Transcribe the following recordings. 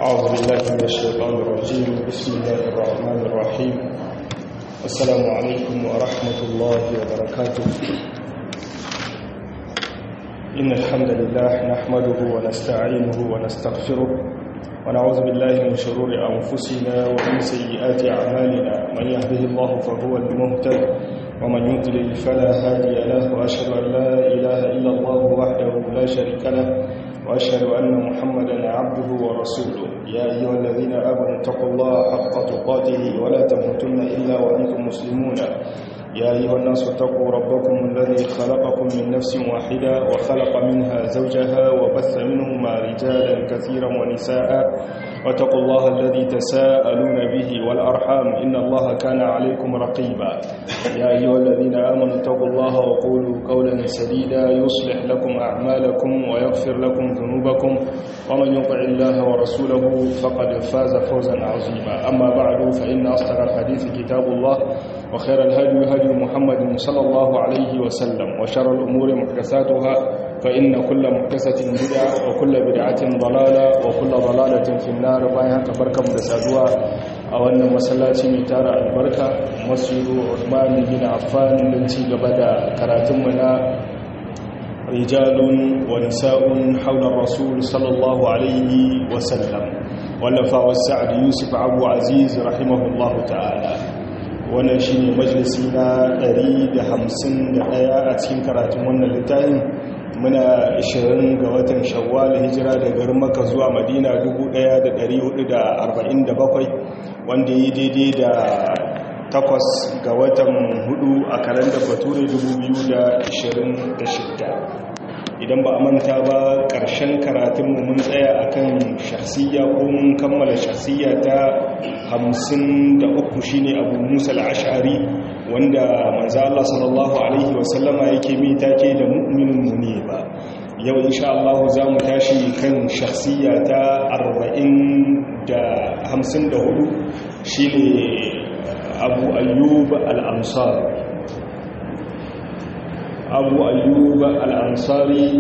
أعوذ بالله من الشيطان الرجيم بسم الله الرحمن الرحيم السلام عليكم ورحمة الله وبركاته إن الحمد لله نحمده ونستعينه ونستغفره ونعوذ بالله من شرور أنفسنا ومن سيئات أعمالنا من يهده الله فهو المهتد ومن يضلل فلا هادي له وأشهد أن لا إله إلا الله وحده لا شريك له وأشهد أن محمدا عبده ورسوله يا أيها الذين آمنوا اتقوا الله حق تقاته ولا تموتن إلا وأنتم مسلمون يا أيها الناس اتقوا ربكم الذي خلقكم من نفس واحدة وخلق منها زوجها وبث منهما رجالا كثيرا ونساء واتقوا الله الذي تساءلون به والأرحام إن الله كان عليكم رقيبا يا أيها الذين آمنوا اتقوا الله وقولوا قولا سديدا يصلح لكم أعمالكم ويغفر لكم ذنوبكم ومن يطع الله ورسوله فقد فاز فوزا عظيما أما بعد فإن أصدق الحديث كتاب الله وخير الهدي هدي محمد صلى الله عليه وسلم وشر الأمور محدثاتها فإن كل محدثة بدعة وكل بدعة ضلالة وكل ضلالة في النار بايها كبركة مدسادوها أو أن مسلاتي ميتار البركة مسجد عثمان بن عفان لنتي قبدا كراتمنا رجال ونساء حول الرسول صلى الله عليه وسلم ولفا والسعد يوسف أبو عزيز رحمه الله تعالى wannan shi ne majalisi na 151 a cikin karatun wannan littafin muna 20 ga watan shawwal hijira da garin maka zuwa madina 1447 wanda yi daidai da takwas ga watan hudu a kalanda bature 2026 idan ba a manta ba ƙarshen karatunmu mun tsaya akan shahsiyya ko mun kammala shahsiyya ta hamsin da uku shine abu musa al'ashari wanda manzo Allah sallallahu alaihi wasallama yake mai take da mu'minin muni ba yau insha Allah za mu tashi kan shahsiyya ta arba'in da hamsin da hudu shine abu ayyub al'ansari abu ayyuba al'ansari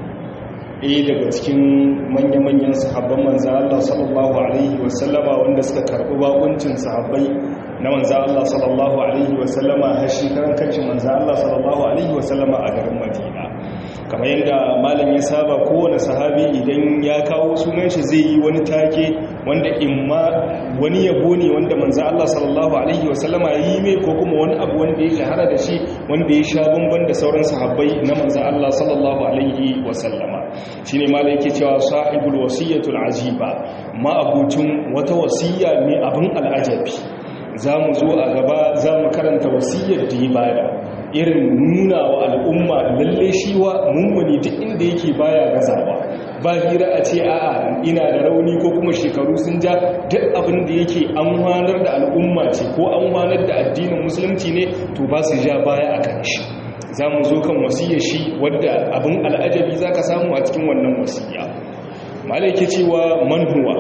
ɗaya daga cikin manya-manyan sahabban manza Allah sallallahu Alaihi wasallama wanda suka karɓi bakuncin sahabbai na manza Allah sallallahu Alaihi wasallama har shi karan kanci manza Allah sallallahu Alaihi wasallama a garin Madina kamar yadda malam ya saba kowane sahabi idan ya kawo sunan shi zai yi wani take wanda imma wani yabo ne wanda manzo Allah sallallahu alaihi wasallama ya yi mai ko kuma wani abu wanda ya shahara da shi wanda ya sha bamban da sauran sahabbai na manzo Allah sallallahu alaihi wasallama shine malam yake cewa sahibul wasiyatul ajiba ma abucin wata wasiya mai abin al'ajabi zamu zo a gaba zamu karanta wasiyar da ya bada irin nuna wa al'umma lalle shi wa mummuni duk inda yake baya gazawa ba hira a ce a'a ina da rauni ko kuma shekaru sun ja duk abin da yake an wanar da al'umma ce ko an wanar da addinin musulunci ne to ba su ja baya a kan shi za mu zo kan wasiyar shi wadda abin al'ajabi za ka samu a cikin wannan wasiya malaike cewa manhuwa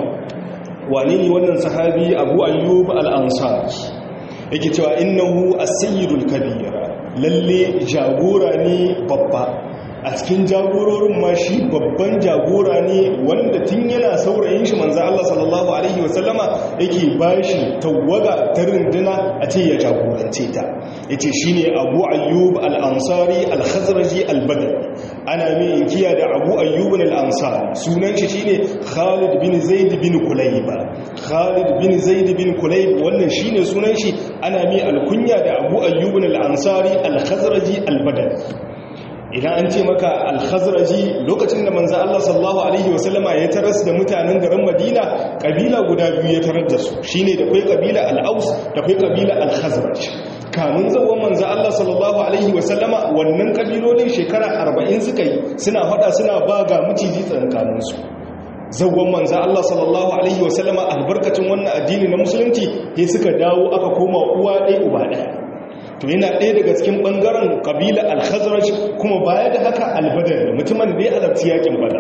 wane ne wannan sahabi abu ayyub al'ansar yake cewa innahu as-sayyidul kabira lalle jagora ne babba a cikin jagororin ma shi babban jagora ne wanda tun yana saurayin shi manzo Allah sallallahu alaihi wasallama yake bashi tawaga ta runduna a ce ya jagorance ta yace shine Abu Ayyub al-Ansari al-Khazraji al-Badri ana mai inkiya da Abu Ayyub al-Ansari sunan shi shine Khalid bin Zaid bin Kulayb Khalid bin Zaid bin Kulayb wannan shine sunan shi ana mai alkunya da Abu Ayyub al-Ansari al-Khazraji al-Badri idan an ce maka alhazraji lokacin da manzan Allah sallallahu Alaihi wasallama ya taras da mutanen garin madina kabila guda biyu ya tarar da su shi ne da kwai kabila al'aus da kwai kabila alhazraj kamun zawon manzan Allah sallallahu Alaihi wasallama wannan kabilolin shekara arba'in suka yi suna fada suna ba ga maciji tsankaninsu zawon manzan Allah sallallahu Alaihi wasallama albarkacin wannan addini na musulunci ya suka dawo aka koma uwa ɗaya uba ɗaya to yana ɗaya daga cikin ɓangaren ƙabila al-khazraj kuma baya da haka al-badar mutumin da ya halarci yakin badar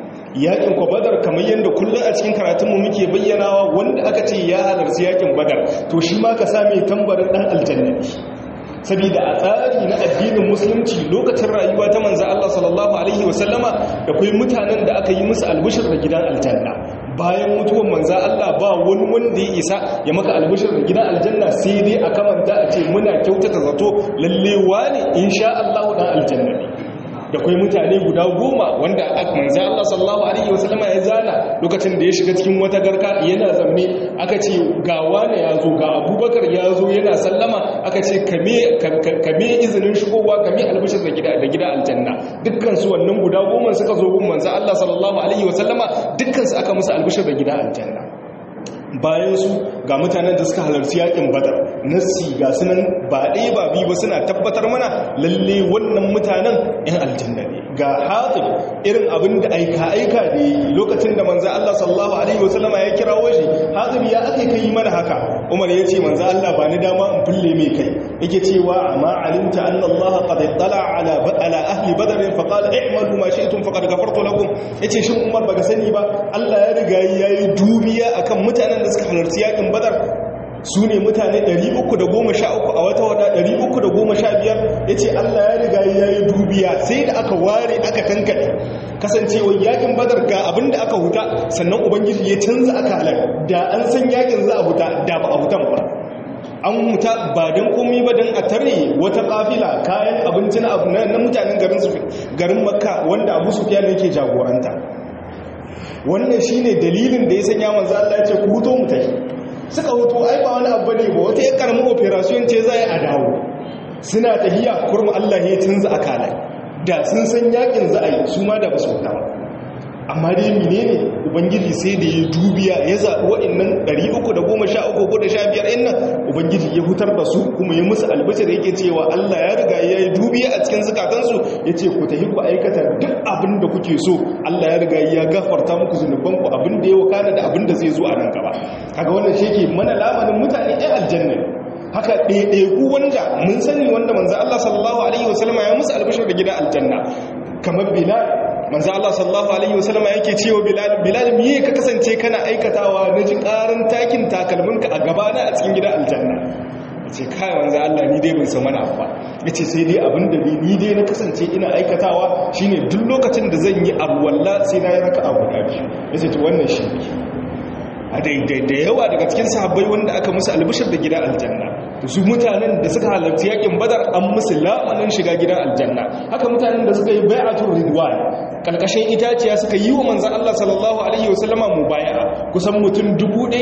yakin ko badar kamar yadda kullum a cikin karatunmu muke bayyanawa wanda aka ce ya halarci yakin badar to shi ma ka same tambarin ɗan aljannabi saboda a tsari na addinin musulunci lokacin rayuwa ta manzo Allah sallallahu alaihi wasallama da kai mutanen da aka yi musu albushir da gidan aljanna bayan mutuwan manza Allah ba wani wanda ya isa ya maka albishir da gidan aljanna sai dai a kamanta a ce muna kyautata zato lalle wani insha Allah dan aljanna ne da kwai mutane guda goma wanda manzo Allah sallallahu alaihi wasallama ya zana lokacin da ya shiga cikin wata garka yana zamme aka ce ga wani ya zo ga Abubakar ya zo yana sallama aka ce kame kame izinin shigowa kame albishir da gida da gida aljanna dukkan su wannan guda goma suka zo gun manzo Allah sallallahu alaihi wasallama dukkan su aka musu albishir da gida aljanna bayan su ga mutanen da suka halarci yakin badar nassi ga sunan ba ɗaya ba biyu ba suna tabbatar mana lalle wannan mutanen yan aljanna ne ga hatib irin abin da aika aika da yi lokacin da manzo Allah sallallahu alaihi wasallama ya kirawo shi hatib ya aka kai mana haka Umar ya ce manzo Allah ba ni dama in fulle mai kai yake cewa amma alimta anna Allah qad ittala ala ala ahli badr fa qala i'malu ma shi'tum faqad ghafartu lakum yace shin Umar baka sani ba Allah ya riga yayi dubiya akan mutanen da suka halarci yakin badar su ne mutane 313 a wata wada 315 ya ce Allah ya riga ya yi dubiya sai da aka ware aka tankade kasancewar yakin badar ga abin da aka huta sannan ubangiji ya canza aka halar da an san yakin za a huta da ba a hutan ba an huta ba don komi ba don a tare wata kafila kayan abinci na mutanen garin makka wanda abu su fiye yake jagoranta wannan shine dalilin da ya sanya manzo Allah ya ce ku huto mu tafi suka huto ai ba wani abu ne ba wata ya karamin operation ce zai a dawo suna tahiya kurmu Allah ya canza akala da sun san yakin za a yi su ma da ba su huta ba amma dai menene ubangiji sai da ya dubiya ya zaɓi waɗannan 313 ko da 15 ɗin nan ubangiji ya hutar da su kuma ya musu albashir yake cewa Allah ya riga ya yi dubiya a cikin zukatansu ya ce ku tafi ku aikata duk abin da kuke so Allah ya riga ya gafarta muku zunubanku abin da ya wakana da abin da zai zo a nan gaba kaga wannan shi ke mana lamarin mutane ɗan aljanna haka ɗaiɗaiku wanda mun sani wanda manzo Allah sallallahu alaihi wasallama ya musu albashir da gidan aljanna kamar bilal manzo Allah sallallahu alaihi wasallama yake cewa bilal bilal miye ka kasance kana aikatawa na ji karin takin takalminka a gabana a cikin gidan aljanna yace kai manzo Allah ni dai ban san wani abu ba yace sai dai abin da ni dai na kasance ina aikatawa shine duk lokacin da zan yi abu walla sai na yi raka'a guda biyu yace to wannan shi a daidai da yawa daga cikin sahabbai wanda aka musu albishir da gidan aljanna su mutanen da suka halarci yakin badar an musu lamanin shiga gidan aljanna haka mutanen da suka yi bai'atul ridwan kalkashin itaciya suka yi wa manzon Allah sallallahu alaihi wasallama mubaya'a kusan mutum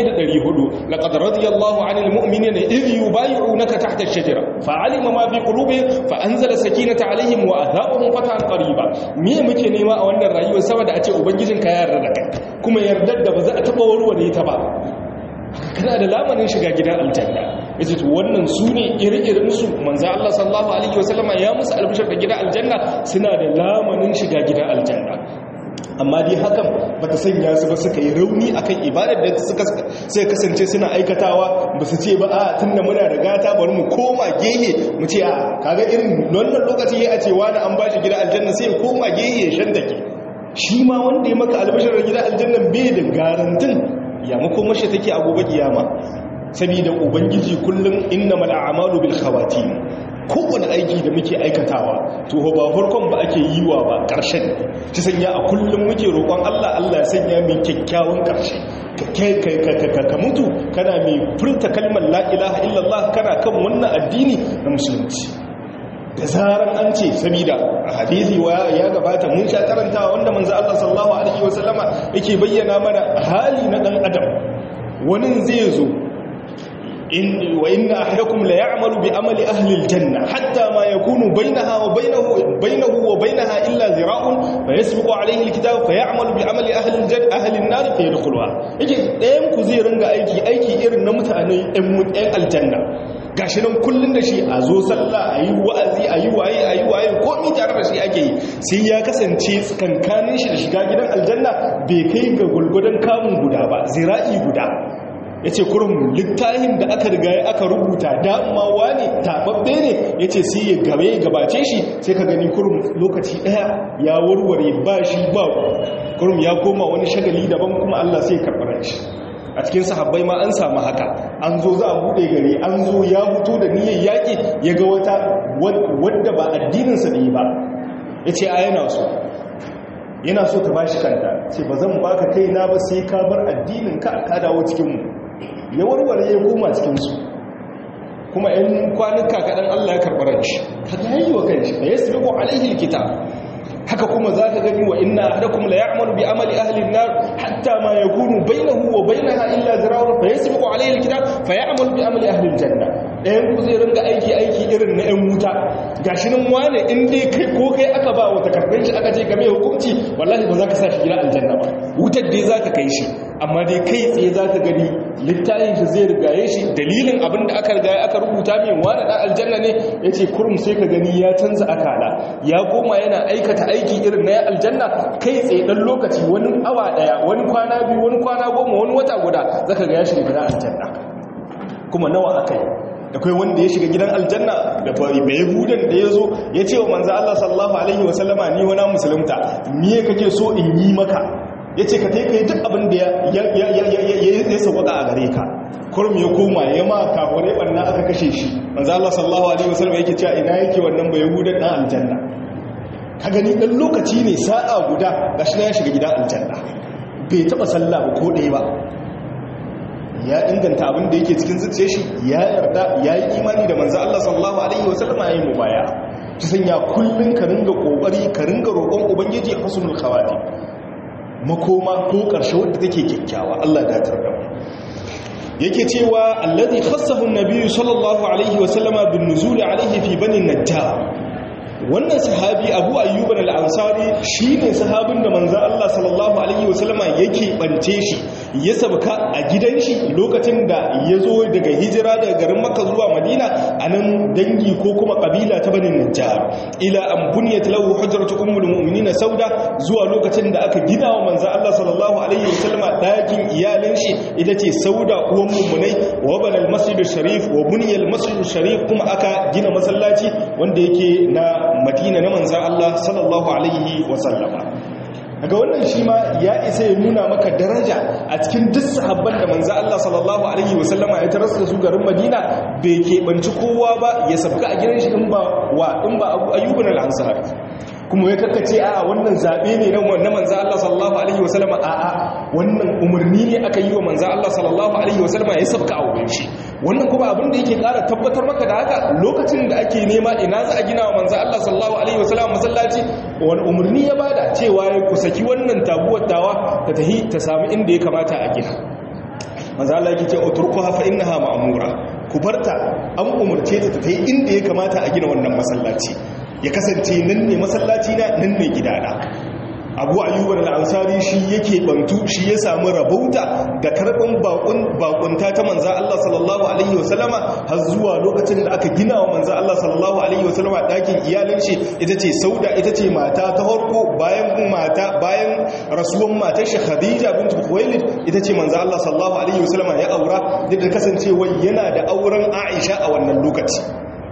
1400 laqad radiyallahu 'anil mu'minina idh yubay'unaka tahta ash-shajara fa'alima ma fi qulubihim fa anzala sakinata 'alaihim wa athabahum fatan qariba me muke nema a wannan rayuwar saboda a ce ubangijinka ya yarda da kai kuma yardar da ba za a taba warware ta ba kana da lamarin shiga gidan aljanna yace to wannan su ne iri-irin su manzo Allah sallallahu alaihi wasallama ya musu albishar da gidan aljanna suna da lamarin shiga gidan aljanna amma dai hakan bata sanya su ba suka yi rauni akan ibadar da suka sai kasance suna aikatawa ba su ce ba a tunda muna da gata bari mu koma gehe mu ce a kaga irin wannan lokaci ya ce wani an bashi gidan aljanna sai ya koma gehe ya shandake shi ma wanda ya maka albishar da gidan aljanna bai da garantin ya makomashi take a gobe kiyama saboda ubangiji kullum innamal a'malu bil khawatim kowane aiki da muke aikatawa to ba farkon ba ake yi wa ba ƙarshen ta sanya a kullum muke roƙon Allah Allah ya sanya mai kyakkyawan ƙarshe ka mutu kana mai furta kalmar la ilaha illallah kana kan wannan addini na musulunci da zaran an ce saboda a hadisi ya gabata mun sha karantawa wanda manzo Allah sallallahu alaihi wasallama yake bayyana mana hali na dan adam wani zai zo in wa inna ahadakum la ya'malu bi amali ahli aljanna hatta ma yakunu bainaha wa bainahu bainahu wa bainaha illa zira'un fa yasbiqu alayhi alkitab fa ya'malu bi amali ahli aljanna ahli an-nar fa yadkhuluha yake ɗayan ku zai ringa aiki aiki irin na mutane ɗan aljanna gashi nan kullun da shi a zo sallah a yi wa'azi a yi waye a yi waye komi tare da shi ake yi sai ya kasance tsakankanin shi da shiga gidan aljanna bai kai ga gulgudan kamun guda ba zira'i guda ya ce kurum littafin da aka riga aka rubuta damawa ne tababbe ne ya ce sai ya gabe ya gabace shi sai ka gani kurum lokaci daya ya warware ba shi ba kurum ya koma wani shagali daban kuma allah sai karɓar shi a cikin sahabbai ma an samu haka an zo za a buɗe gari an zo ya fito da niyyar yaƙi ya ga wata wadda ba addininsa ne ba ya ce a yana so yana so ta ba shi kanta ce ba zan baka kaina ba sai ka bar addinin ka ka dawo cikin mu ya warware ya koma cikin su kuma ‘yan kwanuka kaɗan Allah ya karɓar shi ka yayi wa kanshi da ya sabiqu alaihi alkitab haka kuma za ka gani wa inna ahadakum la ya'malu bi amali ahli an-nar hatta ma yakunu bainahu wa bainaha illa zira'un fa yasbiqu alayhi al-kitab fa ya'malu bi amali ahli al-janna ɗayan ku zai ringa aiki aiki irin na 'yan wuta gashi nan wane in dai kai ko kai aka ba wata karɓar shi aka ce game hukunci wallahi ba za ka sa shi gida aljanna ba wutar dai za ka kai shi amma dai kai tsaye za ka gani littafin shi zai rigaye shi dalilin abin da aka rigaye aka rubuta min wane ɗan aljanna ne ya ce kurum sai ka gani ya canza akala ya koma yana aikata aiki irin na aljanna kai tsaye ɗan lokaci wani awa ɗaya wani kwana biyu wani kwana goma wani wata guda za ka ga ya shiga gidan aljanna kuma nawa aka yi da kai wanda ya shiga gidan aljanna da fari bai yahudan da ya zo ya ce wa manzo Allah sallallahu alaihi wasallama ni wani musulunta me kake so in yi maka ya ce ka ta yi duk abin da ya sauƙaƙa a gare ka kurum ya koma ya ma kafurai ɓanna aka kashe shi manzo Allah sallallahu alaihi wasallam yake cewa ina yake wannan bai yahudan ɗan aljanna ka gani ɗan lokaci ne sa'a guda gashi na ya shiga gidan aljanna bai taɓa sallah ba ko ɗaya ba ya inganta abin da yake cikin zuciya shi ya yarda ya yi imani da manzo Allah sallallahu alaihi wasallam ya yi mubaya ta sanya kullun ka ringa kokari ka ringa roƙon ubangiji husnul khawati makoma ko ƙarshe wadda take kyakkyawa Allah da tarda yake cewa allazi khassahu an-nabi sallallahu alaihi wasallama bin nuzul alaihi fi bani najjar wannan sahabi abu ayyuban al'ansari shi ne sahabin da manzan Allah sallallahu Alaihi wasallama yake ɓance shi ya sabka a gidan shi lokacin da ya zo daga hijira daga garin maka zuwa madina a nan dangi ko kuma ƙabila ta banin najjar ila an buniyat lahu hujjaratu ummul mu'minin sauda zuwa lokacin da aka gina wa manzan Allah sallallahu Alaihi wasallama ɗakin iyalin shi ita ce sauda uwan mummunai wa banal masjidul sharif wa buniyal masjidul sharif kuma aka gina masallaci wanda yake na madina na manzan Allah sallallahu Alaihi wasallama daga wannan shi ma ya isa ya nuna maka daraja a cikin duk sahabban da manzan Allah sallallahu Alaihi wasallama ya taras da su garin madina bai keɓanci kowa ba ya sabga a gidan shi in ba wa in ba ayyuban al'ansar kuma ya kakkace a wannan zaɓe ne na manzan Allah sallallahu Alaihi wasallama a a wannan umarni ne aka yi wa manzan Allah sallallahu Alaihi wasallama ya sabga a wurin shi wannan kuma abin da yake ƙara tabbatar maka da haka lokacin da ake nema ina za a gina wa manzan Allah sallallahu Alaihi wasallama masallaci wani umarni ya bada cewa ya kusaki wannan tabuwar tawa ta tahi ta sami inda ya kamata a gina manzan Allah yake ce oturkuwa fa innaha ma'mura ku barta an umarce ta ta tahi inda ya kamata a gina wannan masallaci ya kasance nan ne masallaci na nan ne gidana abu ayyubar al'ansari shi yake bantu shi ya samu rabauta da karɓin bakunta ta manza Allah sallallahu Alaihi wasallama har zuwa lokacin da aka gina wa manza Allah sallallahu Alaihi wasallama ɗakin iyalin shi ita ce sauda ita ce mata ta harko bayan mata bayan rasuwan matar shi khadija bintu kuwailid ita ce manza Allah sallallahu Alaihi wasallama ya aura da kasancewa yana da auren aisha a wannan lokaci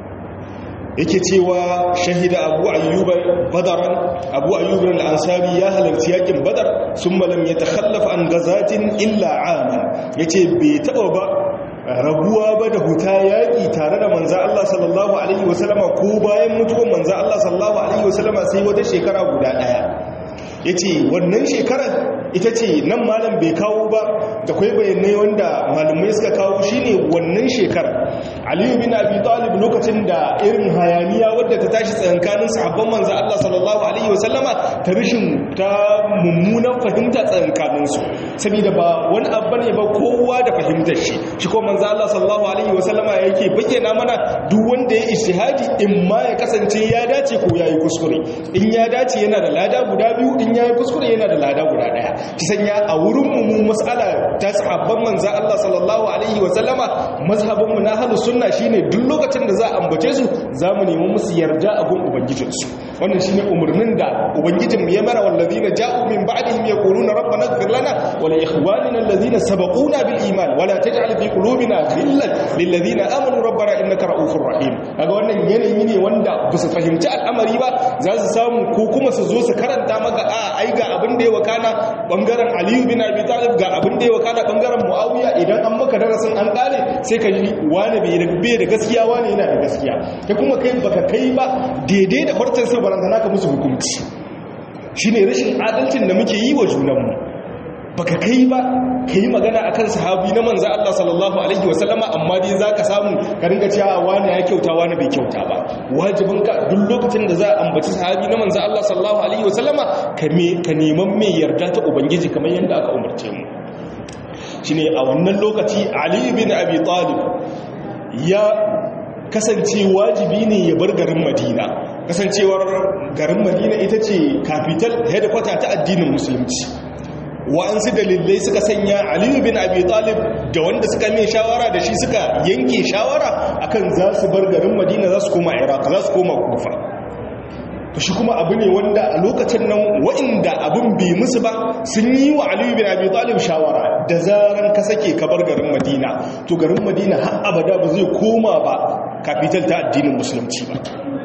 yake cewa shahida abu ayyuba badaran abu ayyuba al-ansari ya halarci yakin badar sun malam ya takhallafa an gazatin illa ama yace bai taba ba rabuwa ba da huta yaƙi tare da manza Allah sallallahu alaihi wasallama ko bayan mutuwan manza Allah sallallahu alaihi wasallama sai wata shekara guda ɗaya ya ce wannan shekarar ita ce nan malam bai kawo ba da kwai bayanai wanda malamai suka kawo shine wannan shekarar aliyu bin abi talib lokacin da irin hayaniya wadda ta tashi tsakankanin sahabban manzo Allah sallallahu alaihi wasallama ta rishin ta mummunan fahimta tsakankanin su saboda ba wani abu ne ba kowa da fahimtar shi shi ko manzo Allah sallallahu alaihi wasallama yake bayyana mana duk wanda ya ijtihadi in ma ya kasance ya dace ko yayi kuskure in ya dace yana da lada guda biyu in yayi kuskure yana da lada guda daya ki sanya a wurin mu mas'ala ta sahabban manzo Allah sallallahu alaihi wasallama mazhabin mu na ahlus sunna shine duk lokacin da za a ambace su zamu nemi musu yarda a gun ubangijin su wannan shine umurnin da ubangijin mu ya mara wallazina ja'u min ba'dihim yaquluna rabbana ighfir lana wa li ikhwanina allazina sabaquna bil iman wa la taj'al fi qulubina ghillan lil ladzina amanu rabbana innaka ra'ufur rahim kaga wannan yanayi ne wanda ba su fahimci al'amari ba za su samu ko kuma su zo su karanta maka a ai ga abin da ya wakana bangaren aliyu bin abi talib ga abin da ya wakana bangaren muawiya idan an maka darasin an kare sai ka ji wani bai da gaskiya wani yana da gaskiya kai kuma kai baka kai ba daidai da farcen sa barantana ka musu hukunci shine rashin adalcin da muke yi wa junanmu baka kai ba ka yi magana akan sahabi na manza Allah sallallahu alaihi wasallama amma dai za ka samu ka ringa cewa wani ya kyauta wani bai kyauta ba wajibinka duk lokacin da za a ambaci sahabi na manza Allah sallallahu alaihi wasallama ka neman mai yarda ta ubangiji kamar yadda aka umarce mu shine a wannan lokaci Ali bin Abi Talib ya kasance wajibi ne ya bar garin Madina kasancewar garin Madina ita ce capital headquarter ta addinin musulunci wa'ansu dalilai suka sanya aliyu bin abi talib da wanda suka mai shawara da shi suka yanke shawara akan za su bar garin madina za su koma iraq za su koma kufa to shi kuma abu ne wanda a lokacin nan wa'inda abin bai musu ba sun yi wa aliyu bin abi talib shawara da zaran ka sake ka bar garin madina to garin madina har abada ba zai koma ba kafital ta addinin musulunci ba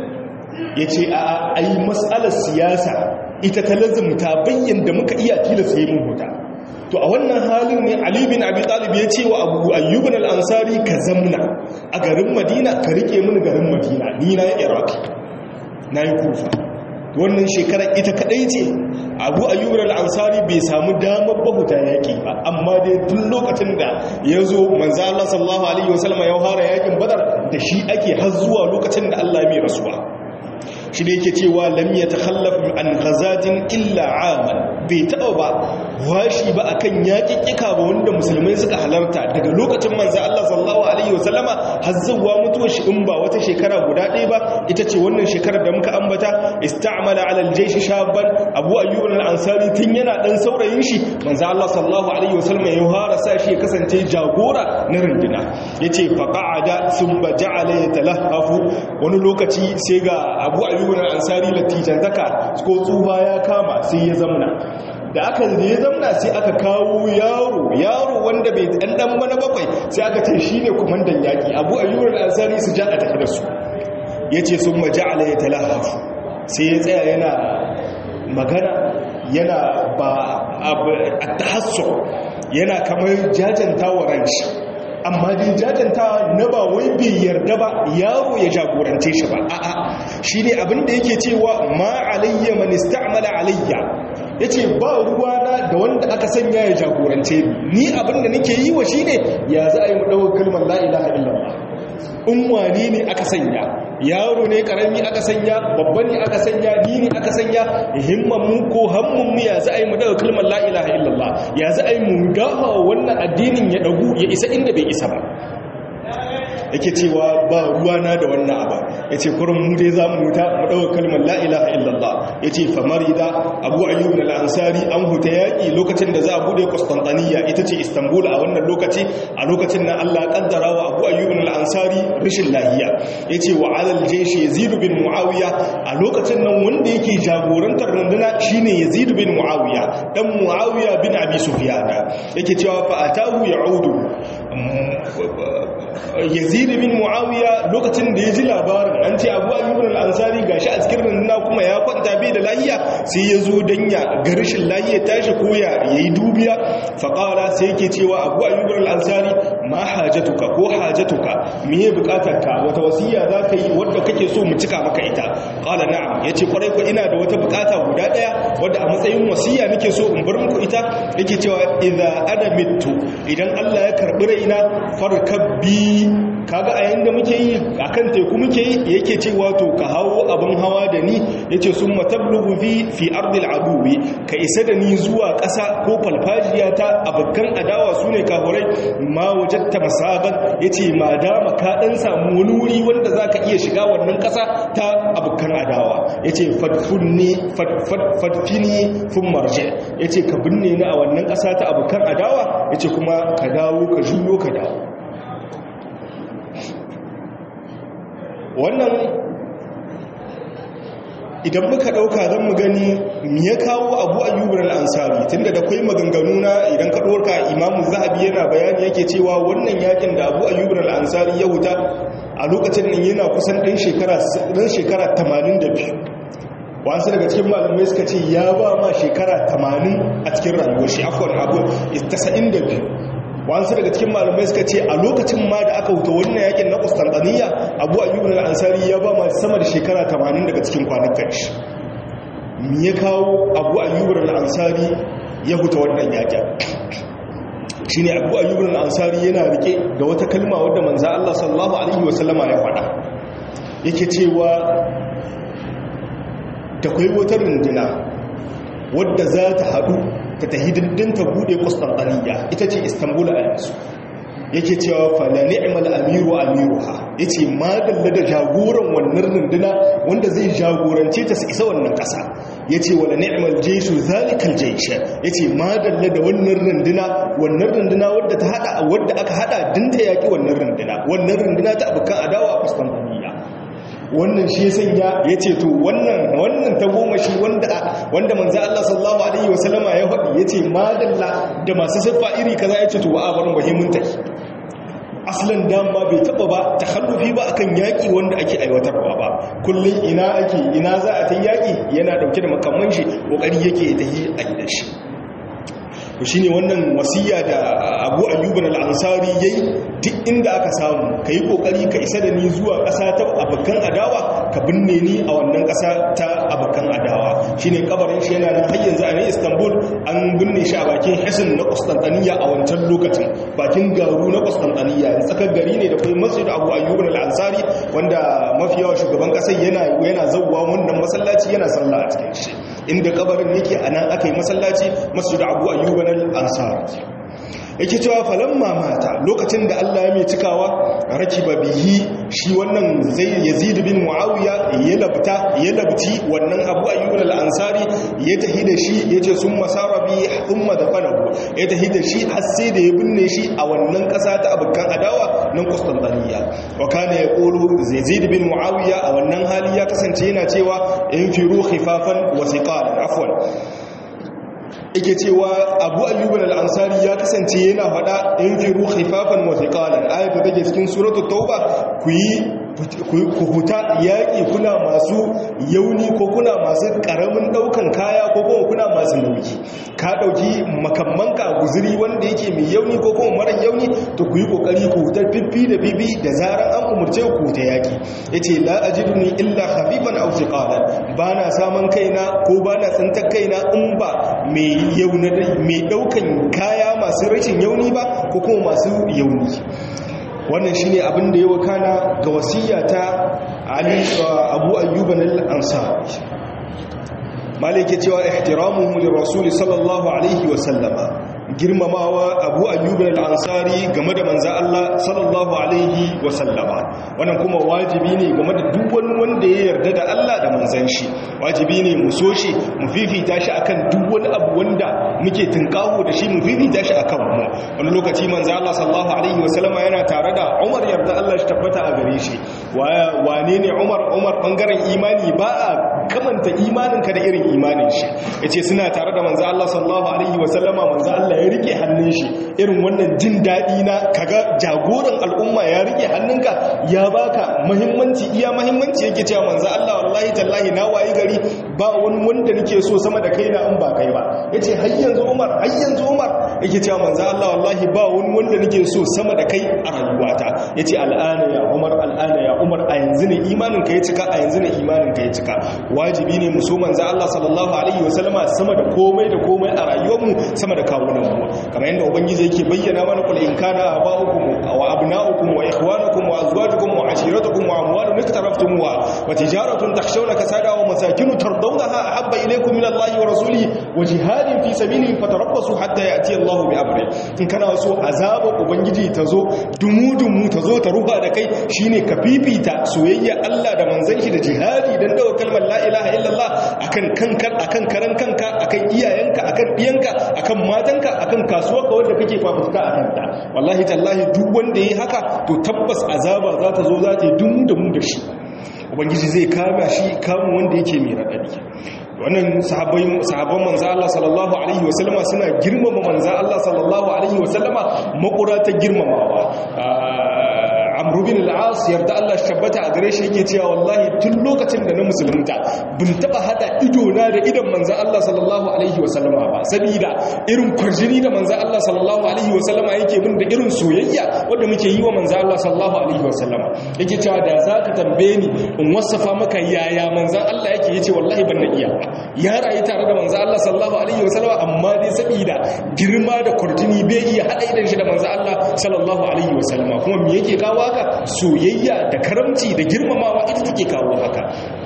ya ce a ai matsalar siyasa ita ta lazumta bayyan da muka iya tilasta yi mun huta to a wannan halin ne ali bin abi talib ya ce wa abu ayyubin al-ansari ka zamna a garin madina ka rike mini garin madina ni na iraq na yi kufa wannan shekarar ita kadai ce abu ayyubin al-ansari bai samu damar bahuta yaƙi ba amma dai tun lokacin da ya zo manzo Allah sallallahu alaihi wasallam ya fara yaƙin badar da shi ake har zuwa lokacin da Allah mai rasuwa shi da yake cewa lam ya takhallafu an ghazatin illa aman bai taɓa ba washi ba akan yaƙiƙika ba wanda musulmai suka halarta daga lokacin manzo Allah sallallahu alaihi wasallama har zuwa mutuwar shi in ba wata shekara guda ɗaya ba ita ce wannan shekarar da muka ambata ista'mala ala aljaysh shaban abu ayyub al-ansari tun yana dan saurayin shi manzo Allah sallallahu alaihi wasallama ya fara sa shi ya kasance jagora na runduna yace fa qa'ada thumma ja'ala yatalahhafu wani lokaci sai ga abu ayyub al-ansari latijantaka ko tsuba ya kama sai ya zamna da aka da ya zamna sai aka kawo yaro yaro wanda bai dan bana bakwai sai aka ce shine kumandan yaki abu ayyub al-ansari su ja a tafi da su yace sun maja'ala yatalahaf sai ya tsaya yana magana yana ba at-tahassur yana kamar jajanta wa ranshi amma dai jajanta na ba wai bai yarda ba yaro ya jagorance shi ba a'a shine abin da yake cewa ma alayya man ista'mala alayya yace ba ruwana da wanda aka sanya ya jagorance ni abin da nake yi wa shine ya za a yi mu dawo kalmar la ilaha illallah in wani ne aka sanya yaro ne karami aka sanya babba ne aka sanya ni ne aka sanya himman mu ko hammun mu ya za a yi mu daga kalmar la ilaha illallah ya za a yi mu gafa wannan addinin ya dagu ya isa inda bai isa ba yake cewa ba ruwana da wannan abu ya ce kurin mu dai za mu wuta mu ɗaukar kalmar la'ilaha illallah ya ce famari da abu ayyubin al'ansari an huta yaƙi lokacin da za a buɗe kustantaniya ita ce istanbul a wannan lokaci a lokacin na allah ƙaddara wa abu ayyubin al'ansari rashin lahiya ya ce wa alal jeshi yazidu bin mu'awiya a lokacin nan wanda yake jagorantar runduna shine yazidu bin mu'awiya dan mu'awiya bin abi sufiyana yake cewa fa atahu ya'udu yazid bin muawiya lokacin da ya ji labarin an ce abu ayyubun al-ansari gashi a cikin rundunar kuma ya kwanta bai da lahiya sai ya zo dan ya ga rashin lahiya tashi ko ya yayi dubiya fa qala sai yake cewa abu ayyubun al-ansari ma hajatuka ko hajatuka meye bukatarka wata wasiya zaka yi wanda kake so mu cika maka ita qala na'am yace kwarai ko ina da wata bukata guda daya wanda a matsayin wasiya nake so in bar muku ita yake cewa idza ana mittu idan Allah ya karbi raina farkabbi kaga a yanda muke yi akan teku muke yi yake cewa to ka hawo abin hawa da ni yace summa tablughu fi fi ardil aduwi ka isa da ni zuwa ƙasa ko falfajiya ta abukan adawa sune kafurai ma wajatta masaban yace ma dama ka dan samu wani wuri wanda zaka iya shiga wannan ƙasa ta abukan adawa yace fadfunni fadfini fun marje yace ka binne ni a wannan ƙasa ta abukan adawa yace kuma ka dawo ka juyo ka dawo wannan idan muka ɗauka zan mu gani ya kawo abu ayyubar al'ansari tunda da kwai maganganu na idan ka ɗorka imamu zahabi yana bayani yake cewa wannan yakin da abu ayyubar al'ansari ya wuta a lokacin nan yana kusan ɗan shekara 82 wasu daga cikin malamai suka ce ya ba ma shekara 80 a cikin rayuwar shi akwai abu 92 wasu daga cikin malamai suka ce a lokacin ma da aka wuta wannan yakin na Constantinople Abu Ayyub al-Ansari ya ba ma sama da shekara 80 daga cikin kwanukan shi me ya kawo abu ayyubar al'ansari ya huta wannan yakin shi ne abu ayyubar al'ansari yana rike da wata kalma wadda manza Allah sallallahu Alaihi wasallama ya faɗa yake cewa da kwai wata runduna wadda za ta haɗu ta ta hidindin ta buɗe kustantaniya ita ce istanbul a yanzu yake cewa fala ni'mal amiru amiruha yace madalla da jagoran wannan runduna wanda zai jagorance ta su isa wannan kasa yace wala ni'mal jayshu zalikal jaysh yace madalla da wannan runduna wannan runduna wadda ta hada wadda aka hada dinta yaki wannan runduna wannan runduna ta abukan adawa a Constantinople wannan shi sanya ya ce to wannan wannan ta goma shi wanda wanda manzo Allah sallallahu alaihi wasallama ya faɗi ya ce madalla da masu siffa iri kaza ya ce to a bar muhimmin take aslan dama bai taba ba takhallufi ba akan yaki wanda ake aiwatarwa ba kullun ina ake ina za a ta yaki yana dauke da makamman shi kokari yake ta yi a gidan shi to shine wannan wasiya da Abu Ayyub al-Ansari yayi duk inda aka samu kai kokari ka isa da ni zuwa ƙasa ta abakan adawa ka binne ni a wannan ƙasa ta abakan adawa shine kabarin shi yana nan har yanzu a nan Istanbul an binne shi a bakin Hisin na Constantinople a wancan lokacin bakin garu na Constantinople tsakar gari ne da kuma masjid Abu Ayyub al-Ansari wanda mafi yawa shugaban ƙasar yana yana zawwa wannan masallaci yana sallah a cikin shi inda kabarin yake anan aka yi masallaci masjid Abu Ayyub al-Ansari yake cewa falamma mata lokacin da Allah ya mai cikawa rakiba bihi shi wannan zai yazid bin muawiya ya labta ya labti wannan abu ayyub al-ansari ya tahi da shi yace sun masara bi umma da fanahu ya tahi da shi har sai da ya binne shi a wannan kasa ta abukan adawa nan Constantinople wa kana yaqulu yazid bin muawiya a wannan hali ya kasance yana cewa in firu khifafan wa siqalan afwan yake cewa abu ayyubun al'ansari ya kasance yana faɗa in firu haifafan wataƙalan ayata take cikin suratu tauba ku yi ku huta yaƙi kuna masu yauni ko kuna masu ƙaramin ɗaukan kaya ko kuma kuna masu nauyi ka ɗauki makammanka guziri wanda yake mai yauni ko kuma mara yauni to ku yi ƙoƙari ku hutar fiffi da bibi da zarar an umarce ku ta yaƙi ya ce la a ni illa hafifan au siƙalan ba na samun kaina ko ba na tsintar kaina in ba mai mai ɗaukan kaya masu rashin yauni ba ko kuma masu yauni wannan shine abin da ya wakana ga wasiya ta Ali Abu Ayyub al-Ansari malike cewa ihtiramuhu li rasul sallallahu alaihi wa sallama girmamawa abu ayyubin al'ansari game da manza Allah sallallahu Alaihi wasallama wannan kuma wajibi ne game da duk wani wanda ya yarda da Allah da manzan shi wajibi ne mu so shi mu fifita shi akan duk wani abu wanda muke tunkaho da shi mu fifita shi akan mu wani lokaci manza Allah sallallahu Alaihi wasallama yana tare da Umar yarda Allah shi tabbata a gare shi wane ne Umar Umar bangaren imani ba a kamanta imaninka da irin imanin shi yace suna tare da manza Allah sallallahu Alaihi wasallama manza Allah Allah ya rike hannun shi irin wannan jin daɗi na kaga jagoran al'umma ya rike hannunka ya baka muhimmanci iya muhimmanci yake cewa manzo Allah wallahi tallahi na wayi gari ba wani wanda nake so sama da kaina in ba kai ba yace har yanzu Umar har yanzu Umar yake cewa manzo Allah wallahi ba wani wanda nake so sama da kai a rayuwata yace al'ana ya Umar al'ana ya Umar a yanzu ne imanin ka ya cika a yanzu ne imanin ka ya cika wajibi ne mu so manzo Allah sallallahu alaihi wasallama sama da komai da komai a rayuwarmu sama da kawunan mu kamar yadda ubangiji yake bayyana mana kul in kana aba'ukum wa abna'ukum wa ikhwanukum wa azwajukum wa ashiratukum wa amwalun iktaraftumuha wa tijaratun takhshawna kasada wa masakin tardawnaha ahabba ilaykum min Allahi wa rasulihi wa jihadin fi sabilihi fatarabbasu hatta ya'ti Allahu bi amri in kana so azaba ubangiji tazo dumudumu tazo ta ruha da kai shine ka fifita soyayya Allah da manzon shi da jihadi dan dawo kalmar la ilaha illallah akan kanka akan karan kanka akan iyayenka akan diyanka akan matanka akan kasuwarka wanda kake fafutuka a kanta wallahi tallahi duk wanda yayi haka to tabbas azaba za ta zo za ta yi dumu da mu da shi ubangiji zai kama shi kamun wanda yake mai radadi wannan sahabbai sahabban manzo Allah sallallahu alaihi wasallama suna girmama manzo Allah sallallahu alaihi wasallama makura ta girmamawa amr bin al-as yarda Allah tabbata a gare shi yake cewa wallahi tun lokacin da na musulunta bin taba hada ido na da idan manzon Allah sallallahu alaihi wasallama ba saboda irin kwarjini da manzon Allah sallallahu alaihi wasallama yake bin da irin soyayya wanda muke yi wa manzon Allah sallallahu alaihi wasallama yake cewa da zaka tambaye ni in wasafa maka yaya manzon Allah yake yace wallahi ban na iya ya rayu tare da manzon Allah sallallahu alaihi wasallama amma dai saboda girma da kwarjini bai iya hada idan shi da manzon Allah sallallahu alaihi wasallama kuma me yake kawo haka soyayya da karamci da girmamawa ita take kawo haka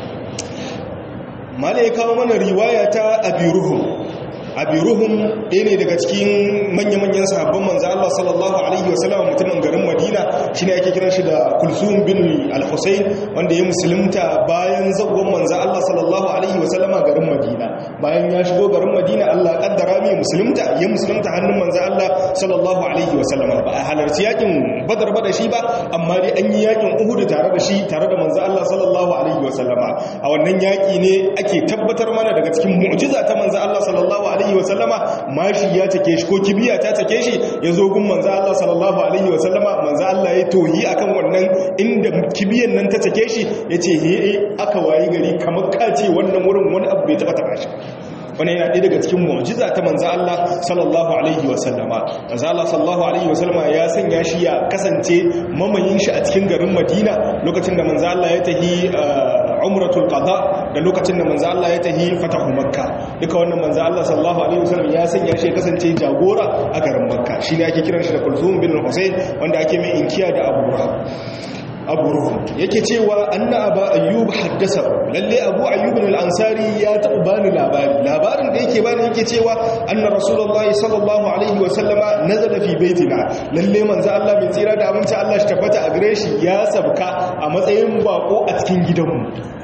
mala ya kawo mana riwaya ta abiruhum abiruhum ɗaya ne daga cikin manya-manyan sahabban manzo Allah sallallahu alaihi wasallam mutumin garin Madina shine ake kiran shi da Kulsum bin Al-Husayn wanda ya musulunta bayan zagon manzo Allah sallallahu alaihi wasallam garin Madina bayan ya shigo garin Madina Allah kaddara mai musulunta ya musulunta hannun manzo Allah sallallahu alaihi wasallam ba a halarci yakin Badar ba da shi ba amma dai an yi yakin Uhud tare da shi tare da manzo Allah sallallahu alaihi wasallama a wannan yaki ne ake tabbatar mana daga cikin mu'jiza ta manzo Allah sallallahu alaihi alaihi wasallama mashi ya take shi ko kibiya ta take shi ya zo gun manzo Allah sallallahu alaihi wasallama manzo Allah ya tohi akan wannan inda kibiyan nan ta take shi yace he aka wayi gari kamar kace wannan wurin wani abu bai taba taba shi wani yana ɗaya daga cikin mu'jiza ta manzo Allah sallallahu alaihi wasallama manzo Allah sallallahu alaihi wasallama ya sanya shi ya kasance mamayin shi a cikin garin Madina lokacin da manzo Allah ya tahi umratul qada da lokacin da manzo Allah ya tahi fatahu makka duka wannan manzo Allah sallallahu alaihi wasallam ya sanya shi kasance jagora a garin makka shine ake kiran shi da kulthum bin husayn wanda ake mai inkiya da abu rahab abu ruhun yake cewa anna aba ayyub haddasa lalle abu ayyub al-ansari ya taɓa bani labari labarin da yake bani yake cewa anna rasulullahi sallallahu alaihi wa sallama nazala fi baitina lalle manzo Allah mai tsira da aminci Allah shi tabbata a gare shi ya sabka a matsayin bako a cikin gidanmu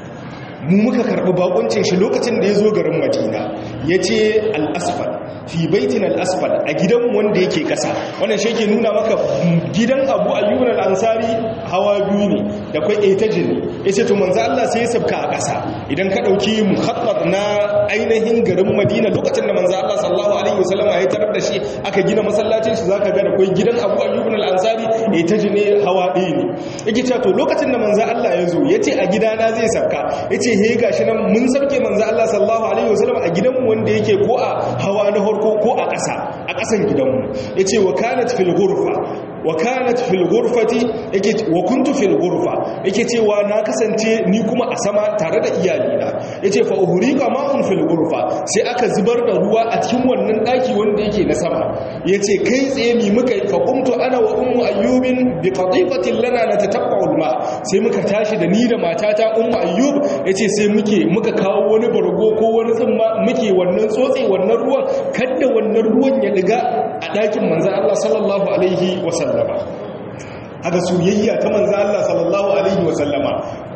mu muka karɓi bakuncin shi lokacin da ya zo garin madina ya ce al'asfal fi baitin al'asfal a gidan wanda yake ƙasa wannan shi ke nuna maka gidan abu ayyuban al'ansari hawa biyu ne da kwai etaji ne ya ce to manzo Allah sai ya sabka a ƙasa idan ka ɗauki muhattar na ainihin garin madina lokacin da manzo Allah sallallahu alaihi wasallam ya tarar da shi aka gina masallacin shi zaka ga da kwai gidan abu ayyuban al'ansari etaji ne hawa ɗaya ne yake cewa to lokacin da manzo Allah ya zo ya ce a gidana zai sabka ya ce he gashi nan mun sabke manzo Allah sallallahu alaihi wasallam a gidanmu wanda yake ko a hawa na farko ko a ƙasa a ƙasan gidanmu yace wa kanat fil ghurfa wa kanat fil ghurfati yake wa kuntu fil ghurfa yake cewa na kasance ni kuma a sama tare da iyalina yace fa uhriqa ma'un fil ghurfa sai aka zubar da ruwa a cikin wannan daki wanda yake na sama yace kai tsaye mi muka fa qumtu ana wa ummu ayyubin bi qatifatin lana natatabba'u al-ma sai muka tashi da ni da matata ummu ayyub yace sai muke muka kawo wani bargo ko wani tsumma muke wannan tsotse wannan ruwan kada wannan ruwan ya diga a dakin manzo Allah sallallahu alaihi wasallama haka soyayya ta manzo Allah sallallahu alaihi wasallama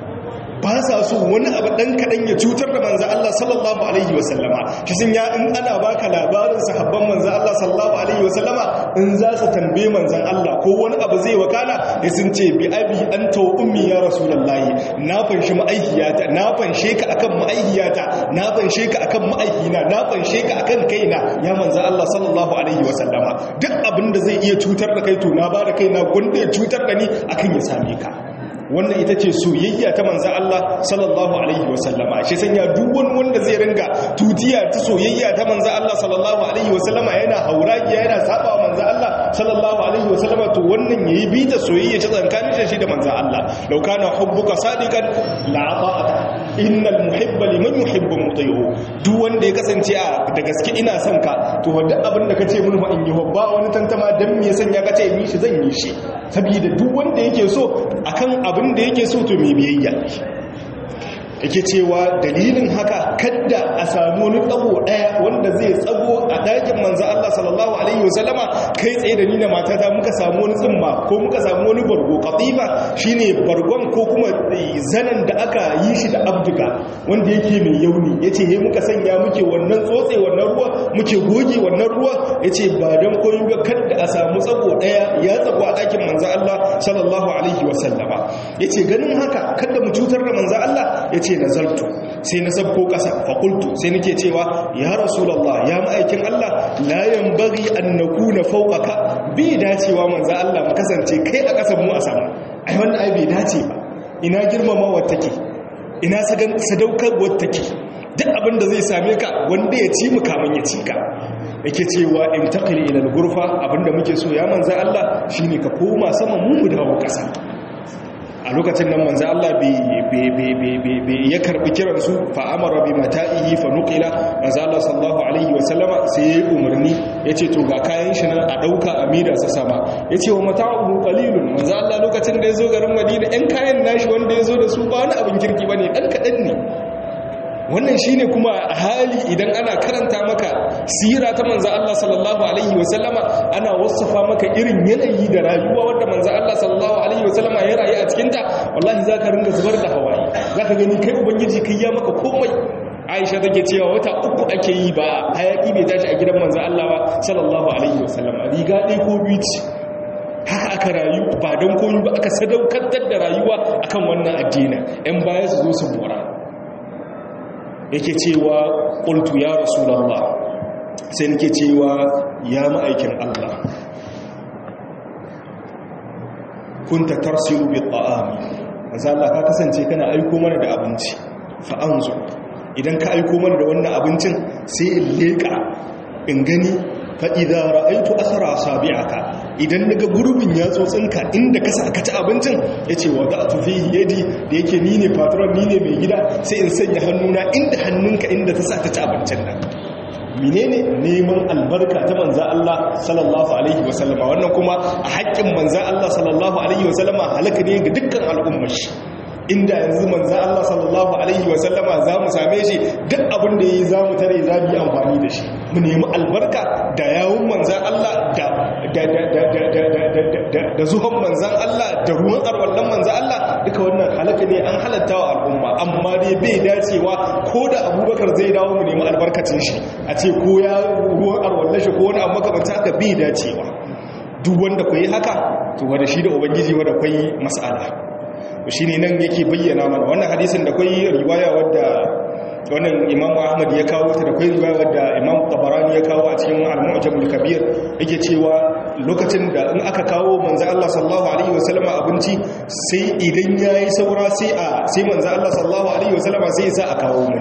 ba sa so wani abu dan kadan ya cutar da manzo Allah sallallahu alaihi wasallama shi sun ya in ana baka labarin sahabban manzo Allah sallallahu alaihi wasallama in za su tambaye manzon Allah ko wani abu zai wakala ya sun ce bi abi anta wa ummi ya rasulullahi na fanshi ma'aihiyata na fanshe ka akan ma'aihiyata na fanshe ka akan ma'aihina na fanshe ka akan kaina ya manzo Allah sallallahu alaihi wasallama duk abin da zai iya cutar da kai to na ba da kaina gwanda ya cutar da ni akan ya same ka wannan ita ce soyayya ta manzan Allah sallallahu alaihi wasallama shi sanya duk wani wanda zai ringa tutiya ta soyayya ta manzan Allah sallallahu alaihi wasallama yana hauragiya yana saba wa manzan Allah sallallahu alaihi wasallama to wannan yayi bi ta soyayya ta tsakanin shi da manzan Allah law kana hubbuka sadiqan la ata'ata innal muhibba liman yuhibbu muti'u duk wanda ya kasance a da gaske ina son ka to wanda abin da kace mun fa in yi ba wani tantama dan me sanya kace yi shi zan yi shi saboda duk wanda yake so akan abin da yake so to mai biyayya yake cewa dalilin haka kadda a samu wani tsago daya wanda zai tsago a dakin manzo Allah sallallahu alaihi wasallama kai tsaye da ni da matata muka samu wani tsimma ko muka samu wani bargo qatifa shine bargon ko kuma zanan da aka yi shi da abduga wanda yake mai yauni yace he muka sanya muke wannan tsotse wannan ruwa muke goge wannan ruwa yace ba dan koyi ba kadda a samu tsago daya ya tsago a dakin manzo Allah sallallahu alaihi wasallama yace ganin haka kada mu cutar da manzo Allah yace ce nazartu sai na sabko ƙasa faƙultu sai nake cewa ya rasulallah ya ma'aikin Allah la yanbaghi an nakuna fawqaka bi dacewa manzo Allah mu kasance kai a ƙasar mu a sama ai wannan ai bai dace ba ina girmamawa take ina sadaukarwar take duk abin da zai same ka wanda ya ci mu kamun ya ci ka yake cewa in taqli ila al-ghurfa abinda muke so ya manzo Allah shine ka koma sama mu mu dawo kasa a lokacin nan manzo Allah bai ya karbi kiran su fa amara bi mata'ihi fa nuqila manzo Allah sallallahu alaihi wa sallama sai ya umarni yace to ga kayan shi nan a dauka amida sa sama yace wa mata'uhu qalilun manzo Allah lokacin da yazo garin Madina ɗan kayan nashi wanda yazo da su ba wani abin kirki bane dan kadan ne wannan shine kuma hali idan ana karanta maka sira ta manzo Allah sallallahu alaihi wasallama ana wasafa maka irin yanayi da rayuwa wanda manzo Allah sallallahu alaihi wasallama ya rayu a cikin ta wallahi zaka ringa zubar da hawaye zaka gani kai ubangiji kai ya maka komai Aisha take cewa wata uku ake yi ba hayaki bai tashi a gidan manzo Allah ba sallallahu alaihi wasallama riga ɗaya ko biyu ce haka aka rayu ba don koyi ba aka sadaukantar da rayuwa akan wannan addinin yan baya su zo su bora yake cewa ƙultu ya rasulallah sai nake cewa ya ma'aikin Allah kunta tarsilu bi ta'ami manzo Allah ka kasance kana aiko mana da abinci fa anzu idan ka aiko mana da wannan abincin sai in leka in gani fa idza ra'aytu athara sabi'aka idan naga gurbin yatsotsinka inda ka saka ci abincin yace wa da'tu fihi yadi da yake ni ne patron ni ne mai gida sai in sanya hannuna inda hannunka inda ta sa ta ci abincin nan menene neman albarka ta manza Allah sallallahu alaihi wasallama wannan kuma a haƙƙin manza Allah sallallahu alaihi wasallama halaka ne ga dukkan al'ummar shi inda yanzu manza Allah sallallahu alaihi wasallama za mu same shi duk abin da ya yi za mu tare za mu yi amfani da shi mu nemi albarka da yawun manzan Allah da zuhan manzan Allah da ruwan arwallon manzan Allah duka wannan halaka ne an halatta wa al'umma amma dai bai dacewa ko da abubakar zai dawo mu nemi albarkacin shi a ce ko ya ruwan arwallon shi ko wani abu makamanta haka bai dacewa duk wanda ku yi haka to wanda shi da ubangiji wanda kwai mas'ala shi ne nan yake bayyana mana wannan hadisin da kwai riwaya wadda wannan imam ahmad ya kawo ta da kwai riwaya wadda imam tabarani ya kawo a cikin al-mu'jamul kabir yake cewa lokacin da in aka kawo manzo Allah sallallahu alaihi wasallam abinci sai idan yayi saura sai a sai manzo Allah sallallahu alaihi wasallam sai ya sa a kawo mun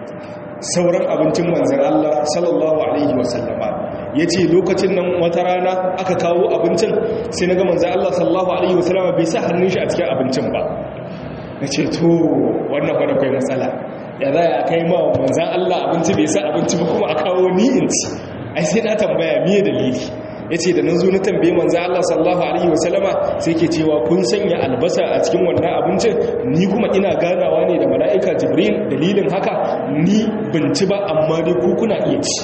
sauran abincin manzan Allah sallallahu alaihi wasallama ya ce lokacin nan wata rana aka kawo abincin sai na ga manzan Allah sallallahu alaihi wasallama bai sa hannun shi a cikin abincin ba na ce to wannan kwana kai matsala ya za a kai ma manzan Allah abinci bai sa abinci ba kuma a kawo ni in ci ai sai na tambaya miye dalili ya ce da na zo na tambaye manzan Allah sallallahu alaihi wasallama sai ke cewa kun sanya albasa a cikin wannan abincin ni kuma ina ganawa ne da mala'ika jibril dalilin haka ni binci ba amma dai ku kuna iya ci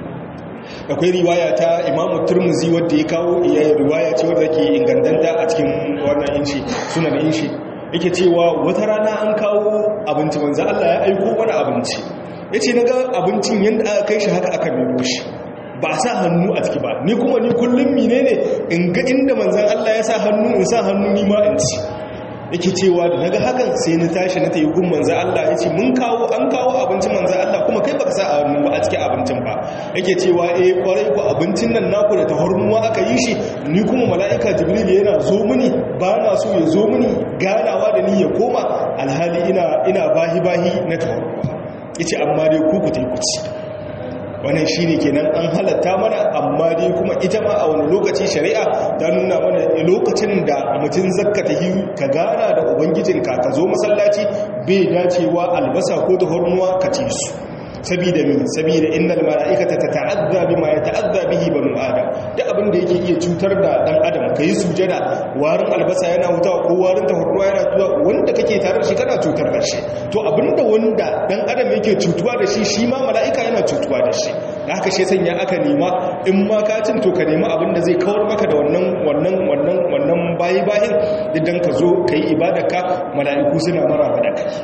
akwai riwaya ta imamu turmuzi wadda ya kawo iya riwaya ce wadda ke ingantanta a cikin wannan inshi sunan inshi yake cewa wata rana an kawo abinci manzo Allah ya aiko wani abinci yace naga abincin yanda aka kai shi haka aka nemo shi ba sa hannu a ciki ba ni kuma ni kullum menene in ga inda manzon Allah ya sa hannu in sa hannu ni ma in ci yake cewa da naga hakan sai na tashi na tayi gun manzo Allah yace mun kawo an kawo abincin manzo Allah kuma kai baka sa a hannu ba a cikin abincin ba yake cewa eh kwarai ku abincin nan naku da tahormuwa aka yi shi ni kuma mala'ika jibril yana zo mini ba na so ya zo mini ganawa da ni ya koma alhali ina ina bahi bahi na tahormuwa yace amma dai ku ku tai ku ci wannan shi ne kenan an halatta mana amma dai kuma ita ma a wani lokaci shari'a ta nuna mana lokacin da mutum zakka ta yi ka gana da ubangijinka ka zo masallaci bai dacewa albasa ko da hornuwa ka ci su sabida min sabida innal mala'ikata tata'adda bima yata'adda bihi banu adam duk abin da yake iya cutar da dan adam kai sujada warin albasa yana hutawa ko warin tahurruwa yana tuwa wanda kake tare da shi kana cutar da shi to abinda wanda dan adam yake cutuwa da shi shi ma mala'ika yana cutuwa da shi da haka shi sanya aka nema in ma ka cin to ka nemi abin da zai kawar maka da wannan wannan wannan wannan bayi bayin idan ka zo kai ibadarka mala'iku suna maraba da kai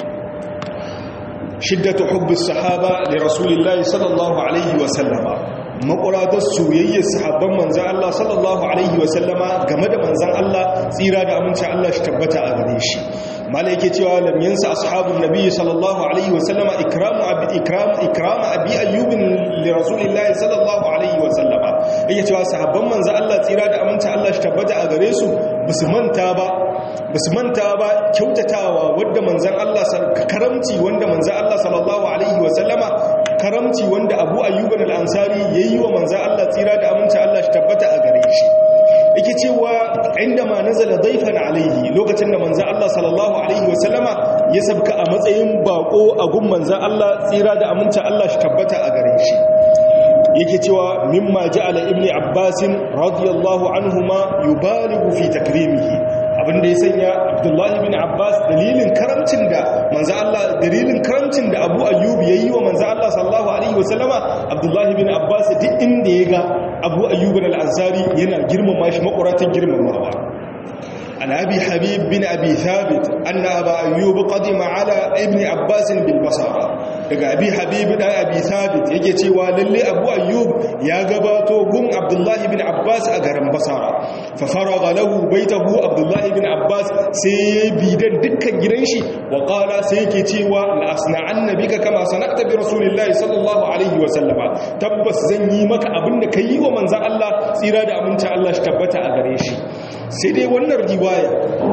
shiddatu hubbis sahaba li rasulillahi sallallahu alaihi wa sallama maƙuratar soyayyar sahabban manzan Allah sallallahu alaihi wa sallama game da manzan Allah tsira da aminci Allah shi tabbata a gare shi mala yake cewa lam yansa ashabun nabi sallallahu alaihi wa sallama ikramu abi ikram ikram abi ayyub li rasulillahi sallallahu alaihi wa sallama yake cewa sahabban manzan Allah tsira da aminci Allah shi shi tabbata a gare su basu manta ba basu manta ba kyautatawa wanda manzon Allah karamci wanda manzon Allah sallallahu alaihi wa sallama karamci wanda Abu Ayyub al-Ansari yayi wa manzon Allah tsira da aminci Allah shi tabbata a gare shi yake cewa inda ma nazala daifan alaihi lokacin da manzon Allah sallallahu alaihi wa sallama ya sabka a matsayin bako a gun manzon Allah tsira da aminci Allah shi tabbata a gare shi yake cewa mimma ja'ala ibni abbasin radiyallahu anhuma yubaligu fi takrimihi abinda ya sanya abdullahi bin abbas dalilin karamcin da manzo Allah dalilin karamcin da abu ayyub yayi wa manzo Allah sallallahu alaihi wasallama abdullahi bin abbas duk inda ya ga abu ayyub al-ansari yana girmama shi makuratan girmamawa عن أبي حبيب بن أبي ثابت أن أبا أيوب قدم على ابن عباس بالبصرة daga abi habib da abi thabit yake cewa lalle abu ayyub ya gabato gun abdullahi bin abbas a garin basara fa faraga lahu baitahu abdullahi bin abbas sai ya bidan dukkan gidan shi wa qala sai yake cewa la asna'anna bika kama sana'ta bi rasulillahi sallallahu alaihi wa sallama tabbas zan yi maka abinda kai wa manzon Allah tsira da aminta Allah shi tabbata a gare shi sai dai wannan riwaya